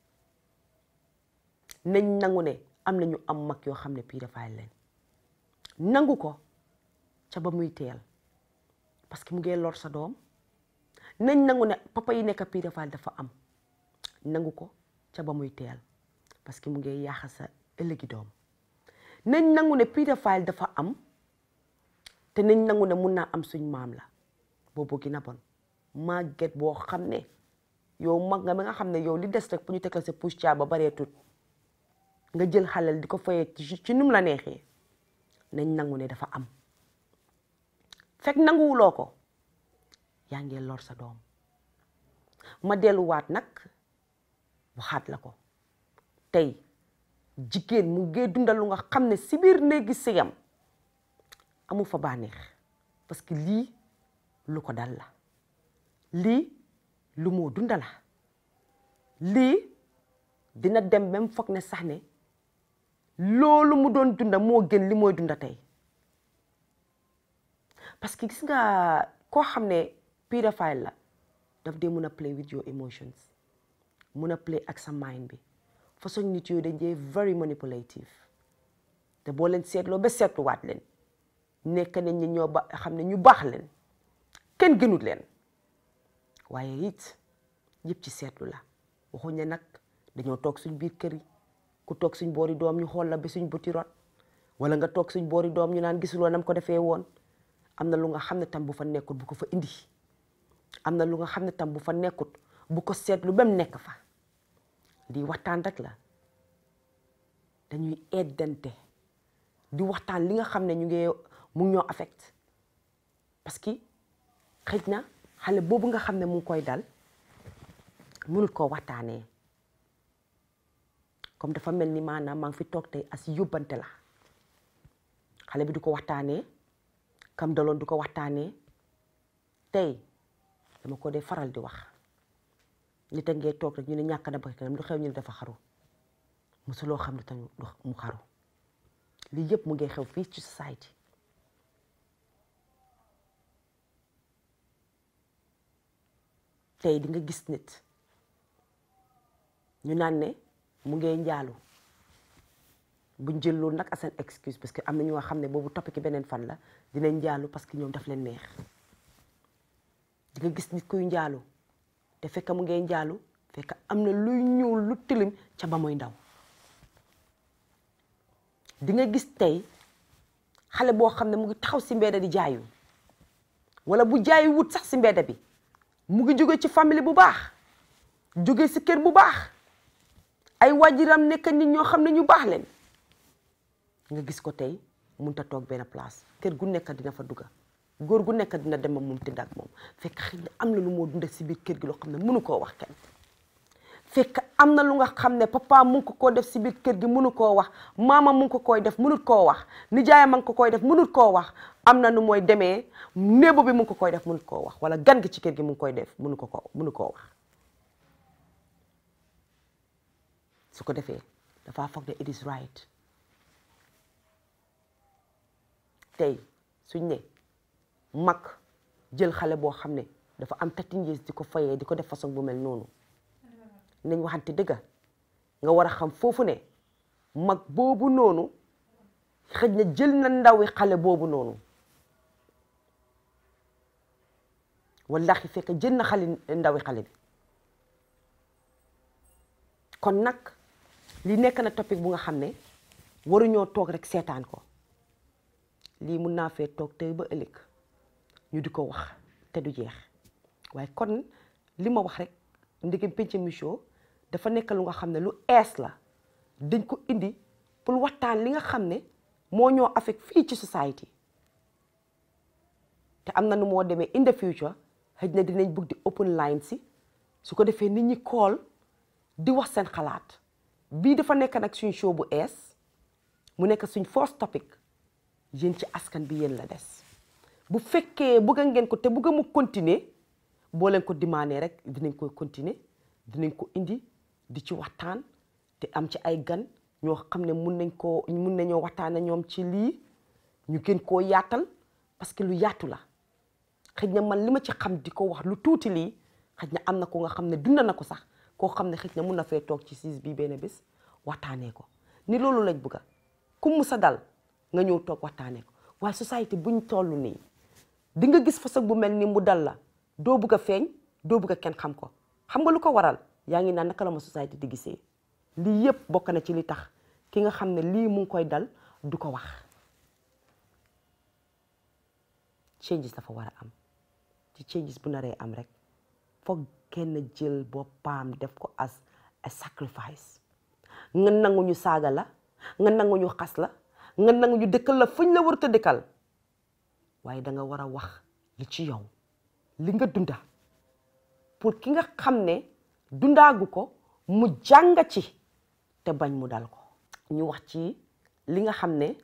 nañ nangu ne am na ñu am mag yoo xam ne Peter Fall leen nangu ko ca ba muy teel parce que mu ngee lor sa doom nañ nangu ne papa yi nekk Peter Fall dafa am nangu ko ca ba muy teel parce que mu ngee yaaxa sa ëllëgi doom nañ nangu ne Peter Fall dafa am te nañ nangu ne mun naa am suñ maam la boobu gën a bon màgget boo xam ne yow mag nga ba nga xam ne yow li des rek pour ñu teg la sa pousse ba bareetut nga jël xalal di ko fayee ci num la neexee nañ nangu ne dafa am fekk nanguwuloo ko yaa ngi lor sa doom ma delluwaat nag waxaat la ko tey jigéen mu ngee dundal lu nga xam ne si biir néegi sëyam amu fa bànneex parce que lii lu ko dal la lii lu moo dunda la lii dina dem même foog ne sax ne loolu mu doon dunda moo gën li mooy dunda tey parce que gis nga koo xam ne pédophile la daf dee mun a play with your emotions mun a play ak sa mind bi façon nit yooyu dañ dee very manipulative te boo leen seetloo ba seetluwaat leen nekk nañ ñi ñoo ba xam ne ñu baax leen kenn gënut leen waaye it yëpp ci seetlu la waxuñ ne nag dañoo toog suñ biir kër yi ku toog suñ boori doom ñu xool la ba suñ buti rot wala nga toog suñ boori doom ñu naan gisuloo nam ko defee woon am na lu nga xam ne tam bu fa nekkut bu ko fa indi am na lu nga xam ne tam bu fa nekkut bu ko seetlu ba mu nekk fa lii waxtaan rek la dañuy eddante di waxtaan li nga xam ne ñu ngi mu ngi ñoo affect parce que xëj na xale boobu nga xam ne mu ngi koy dal mënut koo waxtaanee comme dafa mel ni maanaam maa ngi fi toog tey as yóbbante la xale bi du ko waxtaanee kam daloon du ko waxtaanee tey dama ko dee faral di wax nit a ngee toog rek ñu ne ñàkk na ba kanam lu xew ñu ne dafa xaru mosuloo xam ne tamit mu xaru lii yëpp mu ngi xew fii ci society tey di nga gis nit ñu naan ne mu ngee njaalu buñ jël loolu nag as an excuse parce que am na ñoo xam ne boobu topp ki beneen fan la dinañ njaalu parce que ñoom daf leen neex di nga gis nit kuy njaalu te fekk mu ngee njaalu fekk am na luy ñuul lu tilim ca ba muy ndaw di nga gis tey xale boo xam ne mu ngi taxaw si mbedda di jaayu wala bu jaayu wut sax si mbedda bi mu ngi jóge ci famille bu baax jóge si kër bu baax ay waajuram nekk nit ñoo xam ne ñu baax leen nga gis ko tey munta toog benn place kër gu nekk dina fa dugga góor gu nekk dina dem ak moom tëdd ak moom fekk xëy na am na lu moo dunda si biir kër gi loo xam ne mënu koo wax kenn fekk am na lu nga xam ne papa mu ngi ko koo def si biir kër gi mënu koo wax maama mu ngi ko koy def mënut koo wax nijaayam ma ngi ko koy def mënut koo wax am na nu mooy demee néebo bi mu ngi ko koy def mënut koo wax wala gan gi ci kër gi mu ngi koy def mënu ko ko mënu koo wax su ko defee dafa foog ne it is right tey suñ ne mag jël xale boo xam ne dafa am thirteen years di ko fayee di ko def façon bu mel noonu nañ waxante dëgga nga war a xam foofu ne mag boobu noonu xëj na jël na ndawi xale boobu noonu wallahi fekk jël na xale ndawi xale bi kon nag li nekk na topic bu nga xam ne waruñoo toog rek seetaan ko lii mun naa fee toog tey ba ëllëg ñu di ko wax te du jeex waaye kon li ma wax rek ndegem penc mi show dafa nekk lu nga xam ne lu ees la dañ ko indi pour waxtaan li nga xam ne moo ñoo affect fii ci society te am na nu moo demee in the future xëj na dinañ bëgg di open line si su ko defee nit ñi call di wax seen xalaat bii dafa nekk nag suñ show bu ees mu nekk suñ first topic yéen ci askan bi yéen la des bu fekkee bëgg ngeen ko te bëgg mu continuer boo leen ko demandé rek dinañ koy continuer dinañ ko indi di ci waxtaan te am ci ay gan ñoo xam ne mun nañ koo mun nañoo waxtaan ak ñoom ci lii ñu gën koo yaatal parce que lu yaatu la xëj na man li ma ci xam di ko wax lu tuuti lii xëj na am na ko nga xam ne dund na ko sax koo xam ne xëj na mun na fee toog ci siis bii benn bés waxtaanee ko ni loolu lañ bëgga ku mu sa dal nga ñëw toog waxtaanee ko waaye société buñ toll nii di nga gis façon bu mel ni mu dal la doo bëgg a feeñ doo bëgg a kenn xam ko xam nga lu ko waral yaa ngi naan naka la ma société di gisee lii yëpp bokk na ci li tax ki nga xam ne lii mu ngi koy dal du ko wax changes dafa war a am ci changes bu naree am rek foog kenn jël boppam def ko as a sacrifice nga nangu ñu saaga la nga nangu ñu xas la nga nangu ñu dëkkal la fuñ la warut a dëkkal waaye da nga war a wax li ci yow li nga dunda pour ki nga xam ne dundaagu ko mu jàng ci te bañ mu dal ko ñu wax ci li nga xam ne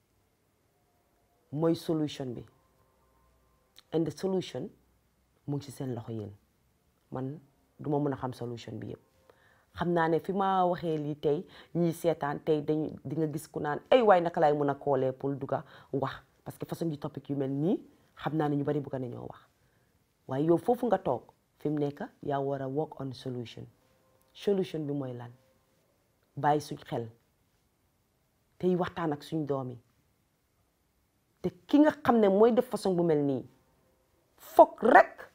mooy solution bi and the solution mu ngi ci seen loxo yéen man du ma mën a xam solution bi yëpp xam naa ne fi ma waxee lii tey ñii seetaan tey dañ di nga gis ku naan ay waay naka laay mën a koolee pour dugga wax parce que façon di topic yu mel nii xam naa ne ñu bari bugga nañoo wax waaye yow foofu nga toog fi mu nekk yaa war a work on solution solution bi mooy lan bàyyi suñ xel tey waxtaan ak suñ doom yi te ki nga xam ne mooy def façon bu mel nii foog rek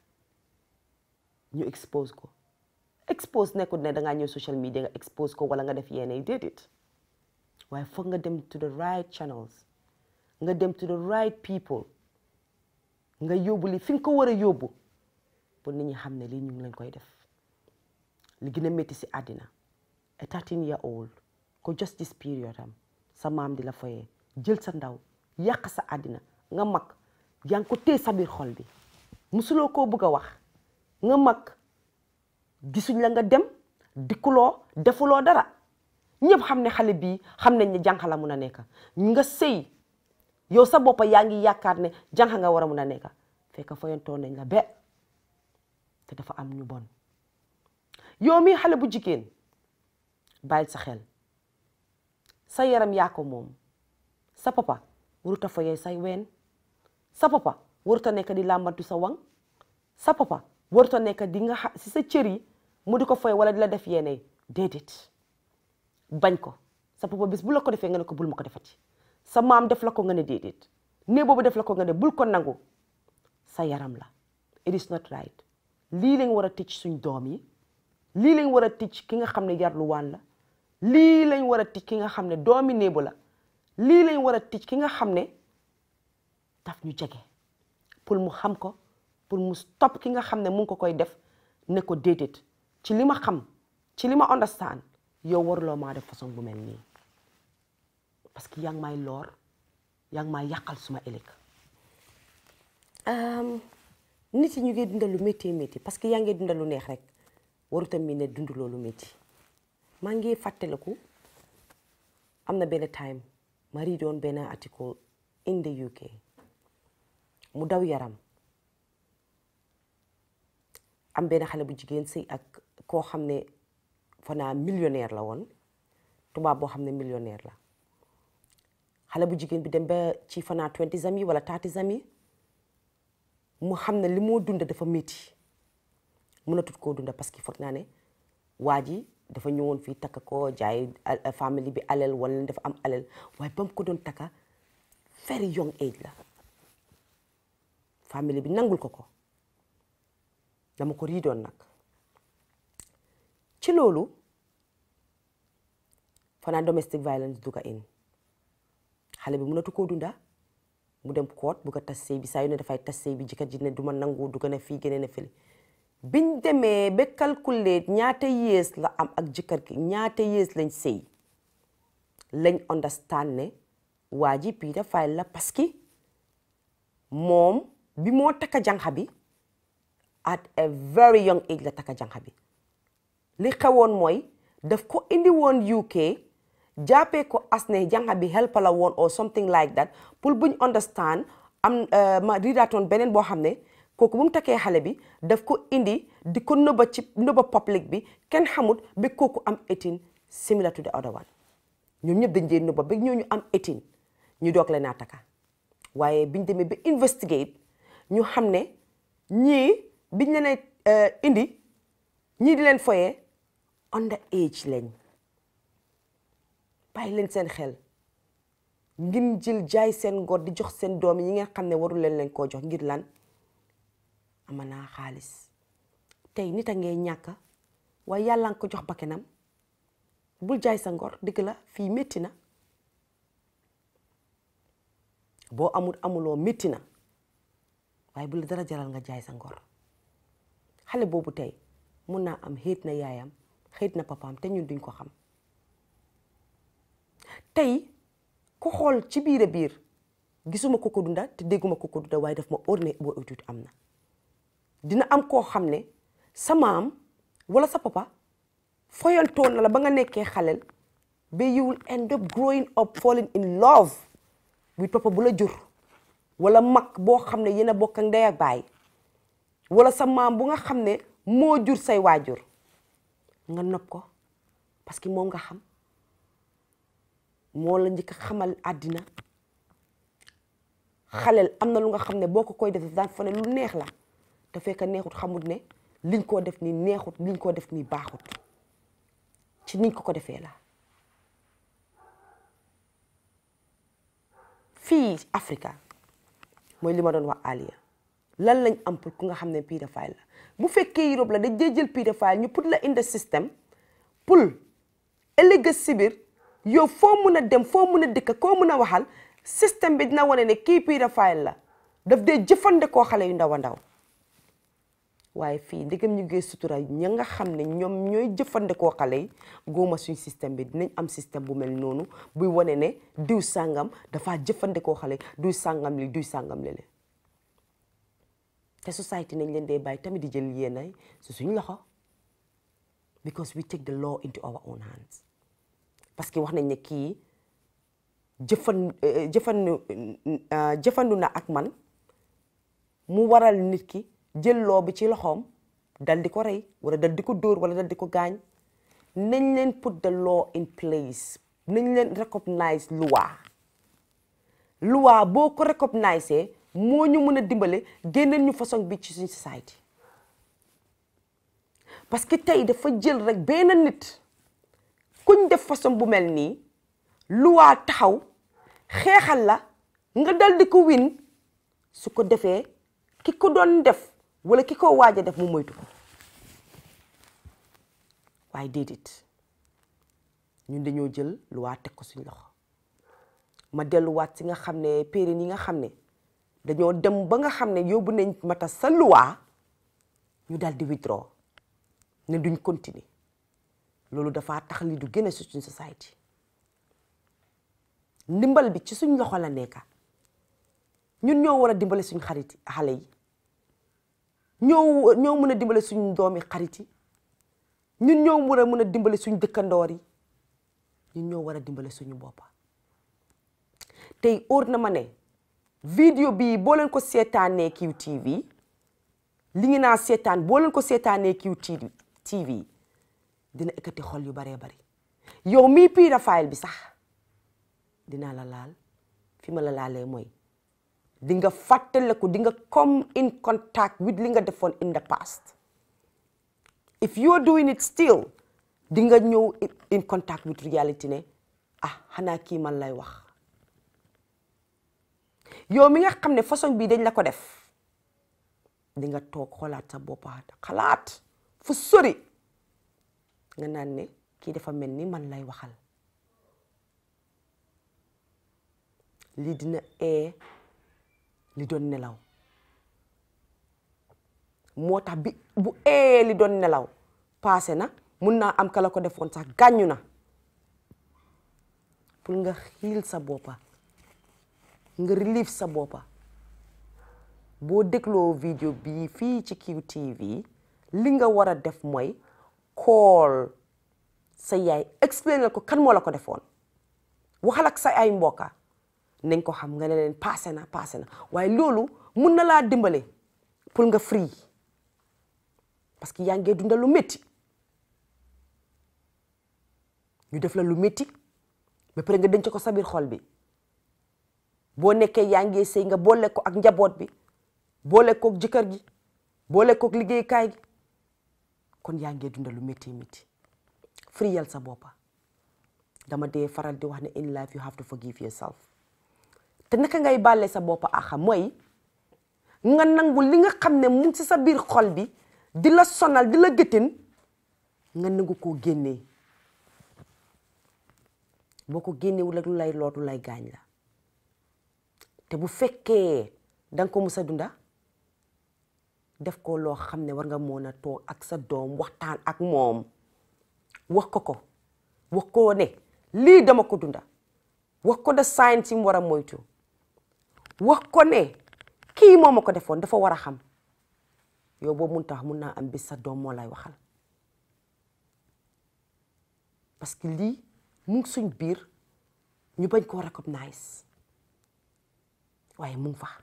ñu expose ko expose nekkul ne dangaa ñëw social media nga expose ko wala nga def yenn yi déedéet waaye foog nga dem to the right channels nga dem to the right people nga yóbbu li fi nga ko war a yóbbu pour nit ñi xam ne lii ñu ngi lañ koy def li gën a métti si àddina a 13 year old ko just this period am sa maam di la foyee jël sa ndaw yàq sa àddina nga mag yaa ngi ko téye sa biir xol bi musuloo koo bëgg a wax nga mag gisuñ la nga dem dikkuloo defuloo dara ñëpp xam ne xale bii xam nañ ne jànq la mun a nekk nga sëy yow sa boppa yaa ngi yaakaar ne jànq nga war a mun a nekk fekk foyantoo nañ la be te dafa am ñu bon yow mi xale bu jigéen bàyyil sa xel sa yaram yaa ko moom sa papa waruta foyee say ween sa papa waruta nekk di làmbantu sa wang sa papa waruta nekk di nga si sa cër yi mu di ko foyee wala di la def yeneen déedéet bañ ko sa papa bis bu la ko defee nga ne ko bul ma ko defati sa maam def la ko nga ne déedéet nee boobu def la ko nga ne bul ko nangu sa yaram la it is not right lii lañ war a ticc suñ doom yi lii lañ war a ticc ki nga xam ne yarluwaan la lii lañ war a ticc ki nga xam ne doomi néebu la lii lañ war a ticc ki nga xam ne daf ñu jege pour mu xam ko pour mu stop ki nga xam ne mu ngi ko koy def ne ko déedéet ci li ma xam ci li ma understand yow waruloo maa def façon bu mel nii parce que yaa ngi may loor yaa ngi may yàqal suma ëllëg nit yi ñu ngi dundal lu métti métti parce que yaa ngi dundal lu neex rek waruta mi ne dund loolu métti maa ngi fàttaliku am na benn time ma rii doon benn article in the UK mu daw yaram am benn xale bu jigéen sëy ak koo xam ne fanaa millionnaire la woon tubaab boo xam ne millionnaire la xale bu jigéen bi dem ba ci fanaa twenty ans yi wala thirty ans yi mu xam ne li moo dunda dafa métti mënatut koo dunda parce que foog naa ne waa ji dafa ñëwoon fii takka ko jaay famille bi alal wala dafa am alal waaye ba mu ko doon takka very young age la famille bi nangul ko ko dama ko riidoon nag ci loolu fanaa domestic violence dugga in xale bi mënatu koo dunda mu dem koot bu ko tas sëy bi saa yu ne dafay tas sëy bi jëkkër ji ne du ma nangu du gën a fii gën a fële biñ demee ba calculer ñaata yées la am ak jëkkër gi ñaata yées lañ sëy lañ understand ne waa ji pédophile la parce que moom bi moo takka janxa bi at a very young age la takka janxa bi li xewoon mooy daf ko indi woon UK jàppee ko as ne janxa bi help la woon or something like that pour buñ understand am ma ridaatoon beneen boo xam ne kooku bu mu takkee xale bi daf ko indi di ko nëbba ci nëbba public bi kenn xamut ba kooku am 18 similar to the other one ñoom ñëpp dañ dee nëbba ba ñooñu am 18 ñu doog leen a takka waaye biñ demee ba investigate ñu xam ne ñii biñ leen indi ñii di leen foyee under age lañ bàyyi leen seen xel ngir jël jaay seen ngor di jox seen doom yi ngeen xam ne warul leen leen koo jox ngir lan ama naa xaalis tey nit a ngee ñàkk waaye yàlla nga ko jox bakkenam bul jaay sa ngor dëgg la fii métti na boo amul amuloo métti na waaye bu la dara jaral nga jaay sa ngor xale boobu tey mun naa am xéet na yaayam xéet na papaam te ñun duñ ko xam tey ku xool ci biir a biir gisuma ko ko dunda te dégguma ko ko dunda waaye daf ma óor ne boo utut am na dina am koo xam ne sa maam wala sa papa foyantoon na la ba nga nekkee xaleel ba you will end up growing up falling in love with papa bu la jur wala mag boo xam ne yéen a bokk ak ndey ak baay wala sa maam bu nga xam ne moo jur say waajur nga nopp ko parce que moom nga xam moo la njëkk a xamal àddina xaleel am na lu nga xam ne boo ko koy def daan fa ne lu neex la te fekk neexut xamut ne liñ koo def nii neexut liñ koo def nii baaxut ci niñ ko ko defee la fii Africa mooy li ma doon wax Aliya lan lañ am pour ku nga xam ne pédophile la bu fekkee Europe la dañ dee jël pédophile ñu put la in the system pour ëllëg si biir yow foo mun a dem foo mun a dëkk koo mun a waxal système bi dina wane ne kii pédophile la daf dee jëfandikoo xale yu ndaw a ndaw waaye fii ndigam ñu ngi sutura ña nga xam ne ñoom ñooy jëfandikoo xale yi góoma suñ système bi dinañ am système bu mel noonu buy wane ne diw sàngam dafa jëfandikoo xale diw sàngam li diw sàngam lele te society nañ leen dee bàyyi tamit di jël yéenay su suñ loxo because we take the law into our own hands parce que wax nañ ne kii jëfan jëfandu jëfandu na ak man mu waral nit ki jël loo bi ci loxoom dal di ko rey wala dal di ko dóor wala dal di ko gaañ nañ leen put the law in place nañ leen recognize loi loi boo ko recognize moo ñu mën a dimbale génneel ñu façon bi ci suñ society parce que tey dafa jël rek benn nit kuñ def façon bu mel nii loi taxaw xeexal la nga dal di ko win su ko defee ki ko doon def wala ki ko waaj a def mu moytu ko waaye déedéet ñun dañoo jël loi teg ko suñ loxo ma delluwaat si nga xam ne périn yi nga xam ne dañoo dem ba nga xam ne yóbbu nañ mata sa loi ñu daal di withdraw ne duñ continuer loolu dafa tax li du gën a suñ society ndimbal bi ci suñ loxo la nekka ñun ñoo war a dimbale suñ xarit xale yi ñoo ñoo mën a dimbale suñ doomi xarit yi ñun ñoo war a mën a dimbale suñ dëkkandoor yi ñun ñoo war a dimbale suñu boppa tey óor na ma ne vidéo bii boo leen ko seetaanee QTV li ngi naa seetaan boo leen ko seetaanee QTV dina ekkati xol yu baree bari yow mii pédophile bi sax dinaa la laal fi ma la laalee mooy di nga fàttaliku di nga come in contact with li nga defoon in the past if you are doing it still di nga ñëw in contact with reality ne ah xanaa kii man lay wax yow mi nga xam ne façon bii dañ la ko def di nga toog xoolaat sa boppa xalaat fu sori nga naan ne kii dafa mel ni man lay waxal lii dina ee li doon nelaw moo tax bi bu ee li doon nelaw paase na mun naa am kala ko defoon sax gàññu na pour nga xiil sa boppa nga relieve sa boppa boo dégloo vidéo bii fii ci QTV li nga war a def mooy call sa yaay explainal ko kan moo la ko defoon waxal ak sa ay mbokka nañ ko xam nga ne leen passé na passé na waaye loolu mun na laa dimbale pour nga free parce que yaa ngee dundal lu métti ñu def la lu métti ba pare nga denc ko sa biir xol bi boo nekkee yaa ngee sëy nga boole ko ak njaboot bi boole kook jëkkër gi boole kook liggéeykaay gi kon yaa ngee dundal lu métti métti free yal sa boppa dama dee faral di wax ne in life you have to forgive yourself te naka ngay bàlle sa boppa axa mooy nga nangu li nga xam ne mu ngi ci sa biir xol bi di la sonal di la gëtin nga nangu koo génnee boo ko génnewul ak lu lay lootu lay gaañ la te bu fekkee danga ko mus a dunda def ko loo xam ne war nga mën a toog ak sa doom waxtaan ak moom wax ko ko wax ko ne lii dama ko dunda wax ko de sign si mu war a moytu wax ko ne kii moo ma ko defoon dafa war a xam yow boobu mun tax mun naa am bis sa doom moo lay waxal parce que lii mu ngi suñ biir ñu bañ koo recognize waaye mu ngi fa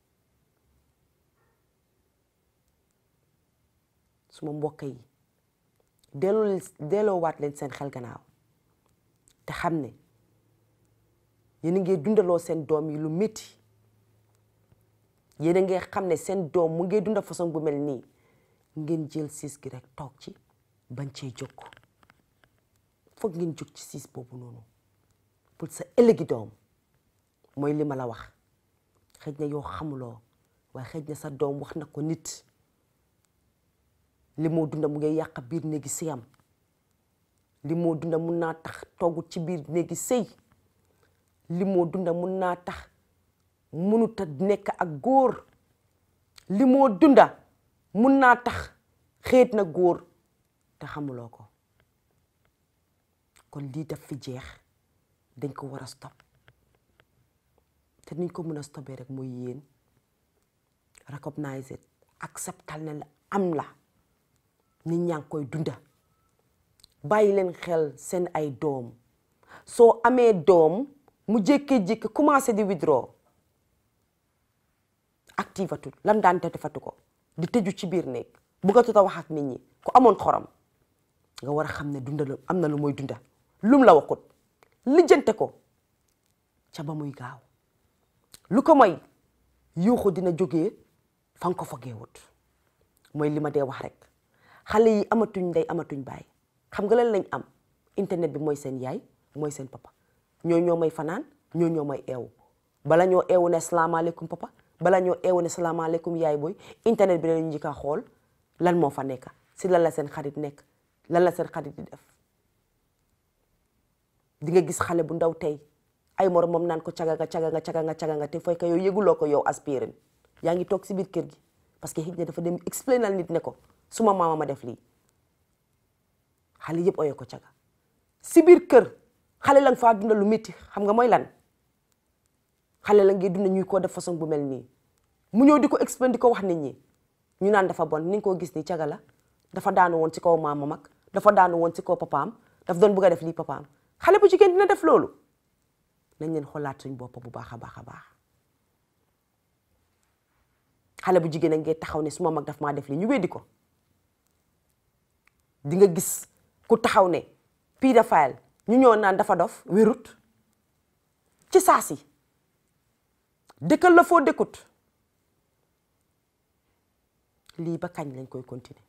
suma mbokk yi delloo delloowaat leen seen xel gannaaw te xam ne yéen a ngi dundaloo seen doom yi lu métti yéen a ngi xam ne seen doom mu ngi dunda façon bu mel nii ngeen jël siis gi rek toog ci bañ cee jóg foog ngeen jóg ci siis boobu noonu pour sa ëllëgi doom mooy li ma la wax xëj na yow xamuloo waaye xëj na sa doom wax na ko nit li moo dunda mu ngi yàq biir néegi sëyam li moo dunda mun naa tax toogut ci biir néegi sëy li moo dunda mun naa tax munut a nekk ak góor li moo dunda mun naa tax xeet na góor te xamuloo ko kon lii daf fi jeex dañ ko war a stop te niñ ko mën a stopee rek mooy yéen recognize it acceptal ne la am la nit ñaa ngi koy dunda bàyyi leen xel seen ay doom soo amee doom mu jékkee-jékki commencé di withdraw activatul lam daan te defatu ko di tëju ci biir néeg bëggatut a wax ak nit ñi ku amoon xorom nga war a xam ne dunda lu am na lu mooy dunda lum la waxut lijjante ko ca ba muy gaaw lu ko may yuuxu dina jógee fa nga ko fogeewut mooy li ma dee wax rek xale yi amatuñ ndey amatuñ baay xam nga lan lañ am internet bi mooy seen yaay mooy seen papa ñoo ñoo may fanaan ñoo ñoo may eewu bala ñoo eewu ne salaamaaleykum papa bala ñoo eewu ne salaamaaleykum yaay booy internet bi lañu njëkk a xool lan moo fa nekk si lan la seen xarit nekk lan la seen xarit di def di nga gis xale bu ndaw tey ay morom moom naan ko caga nga caga nga caga nga caga nga te fay ko yow yëguloo ko yow aspirin yaa ngi toog si biir kër gi parce que xëy na dafa dem explainal nit ne ko suma maama ma def lii xale yëpp oyoo ko caga si biir kër xale la nga faa dunda lu métti xam nga mooy lan xale la ngay dunda ñuy koo def façon bu mel nii mu ñëw di ko explain di ko wax nit ñi ñu naan dafa bon ni nga koo gis ni caga la dafa daanu woon ci kaw maama mag dafa daanu woon ci kaw papaam daf doon bëgg a def lii papaam xale bu jigéen dina def loolu nañ leen xoolaat suñ bopp bu baax a baax a baax xale bu jigéen a ngee taxaw ne suma mag daf maa def lii ñu weddi ko di nga gis ku taxaw ne pédophile ñu ñëw naan dafa dof wérut ci saasi dëkkal la foo dëkkut lii ba kañ lañ koy continuer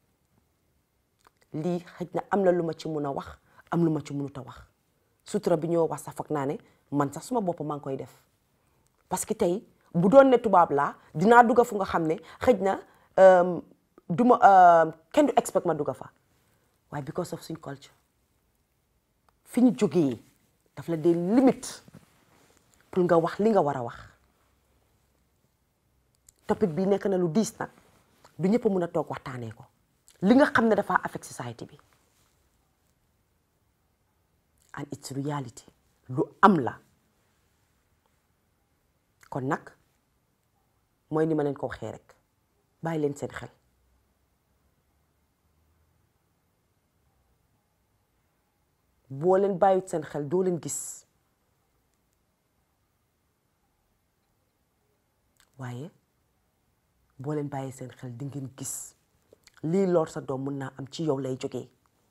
lii xëj na am na lu ma ci mun a wax am lu ma ci munut a wax sutura bi ñoo wax sax foog naa ne man sax suma bopp maa ngi koy def parce que tey bu doon ne tubaab laa dinaa dugga fu nga xam ne xëj na du ma kenn du expect ma dugga fa waaye because of suñ culture fi ñu jógee daf la dee limite pour nga wax li nga war a wax topic bi nekk na lu diis nag du ñëpp a mun a toog waxtaanee ko li nga xam ne dafa affect society bi and it's reality lu am la kon nag mooy ni ma leen ko waxee rek bàyyi leen seen xel boo leen bàyyit seen xel doo leen gis waaye boo leen bàyyi seen xel di ngeen gis lii lor sa doom mun naa am ci yow lay jógee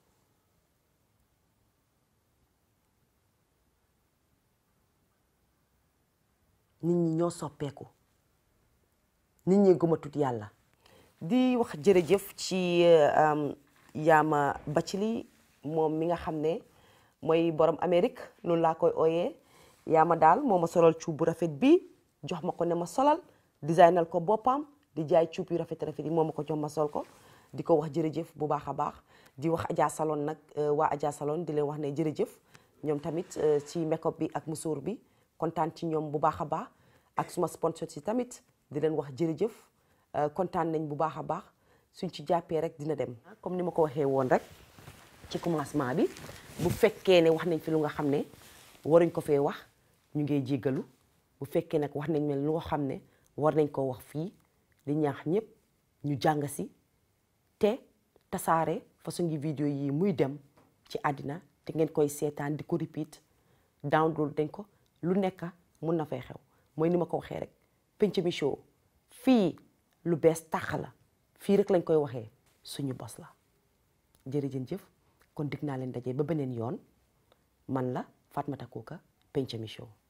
nit ñi ñoo soppeeku nit ñi gëmatut yàlla di wax jërëjëf ci yaama Bathily moom mi nga xam ne mooy borom Amérique loolu laa koy ooyee yaama daal moo ma solal cuub bu rafet bi jox ma ko ne ma solal designal ko boppam di jaay cuub yu rafet rafet yi moo ma ko jox ma sol ko di ko wax jërëjëf bu baax a baax di wax Adja Salon nag waa Adja Salon di leen wax ne jërëjëf ñoom tamit ci make-up bi ak musóor bi kontaan ci ñoom bu baax a baax ak suma sponsor si tamit di leen wax jërëjëf kontaan nañ bu baax a baax suñ ci jàppee rek dina dem comme ni ma ko waxee woon rek ci commencement bi bu fekkee ne wax nañ fi lu nga xam ne waruñ ko fee wax ñu ngee jéggalu bu fekkee nag wax nañ ne lu nga xam ne war nañ koo wax fii di ñaax ñëpp ñu jàng si te tasaare façon ngi vidéo yi muy dem ci àddina te ngeen koy seetaan di ko repeat download dañ ko lu nekk mun na fay xew mooy ni ma ko waxee rek Pencum show fii lu bees tàq la fii rek lañ koy waxee suñu bos la jërëjën jëf kon dig naa leen daje ba beneen yoon man la Fatoumatta Coker Pencum show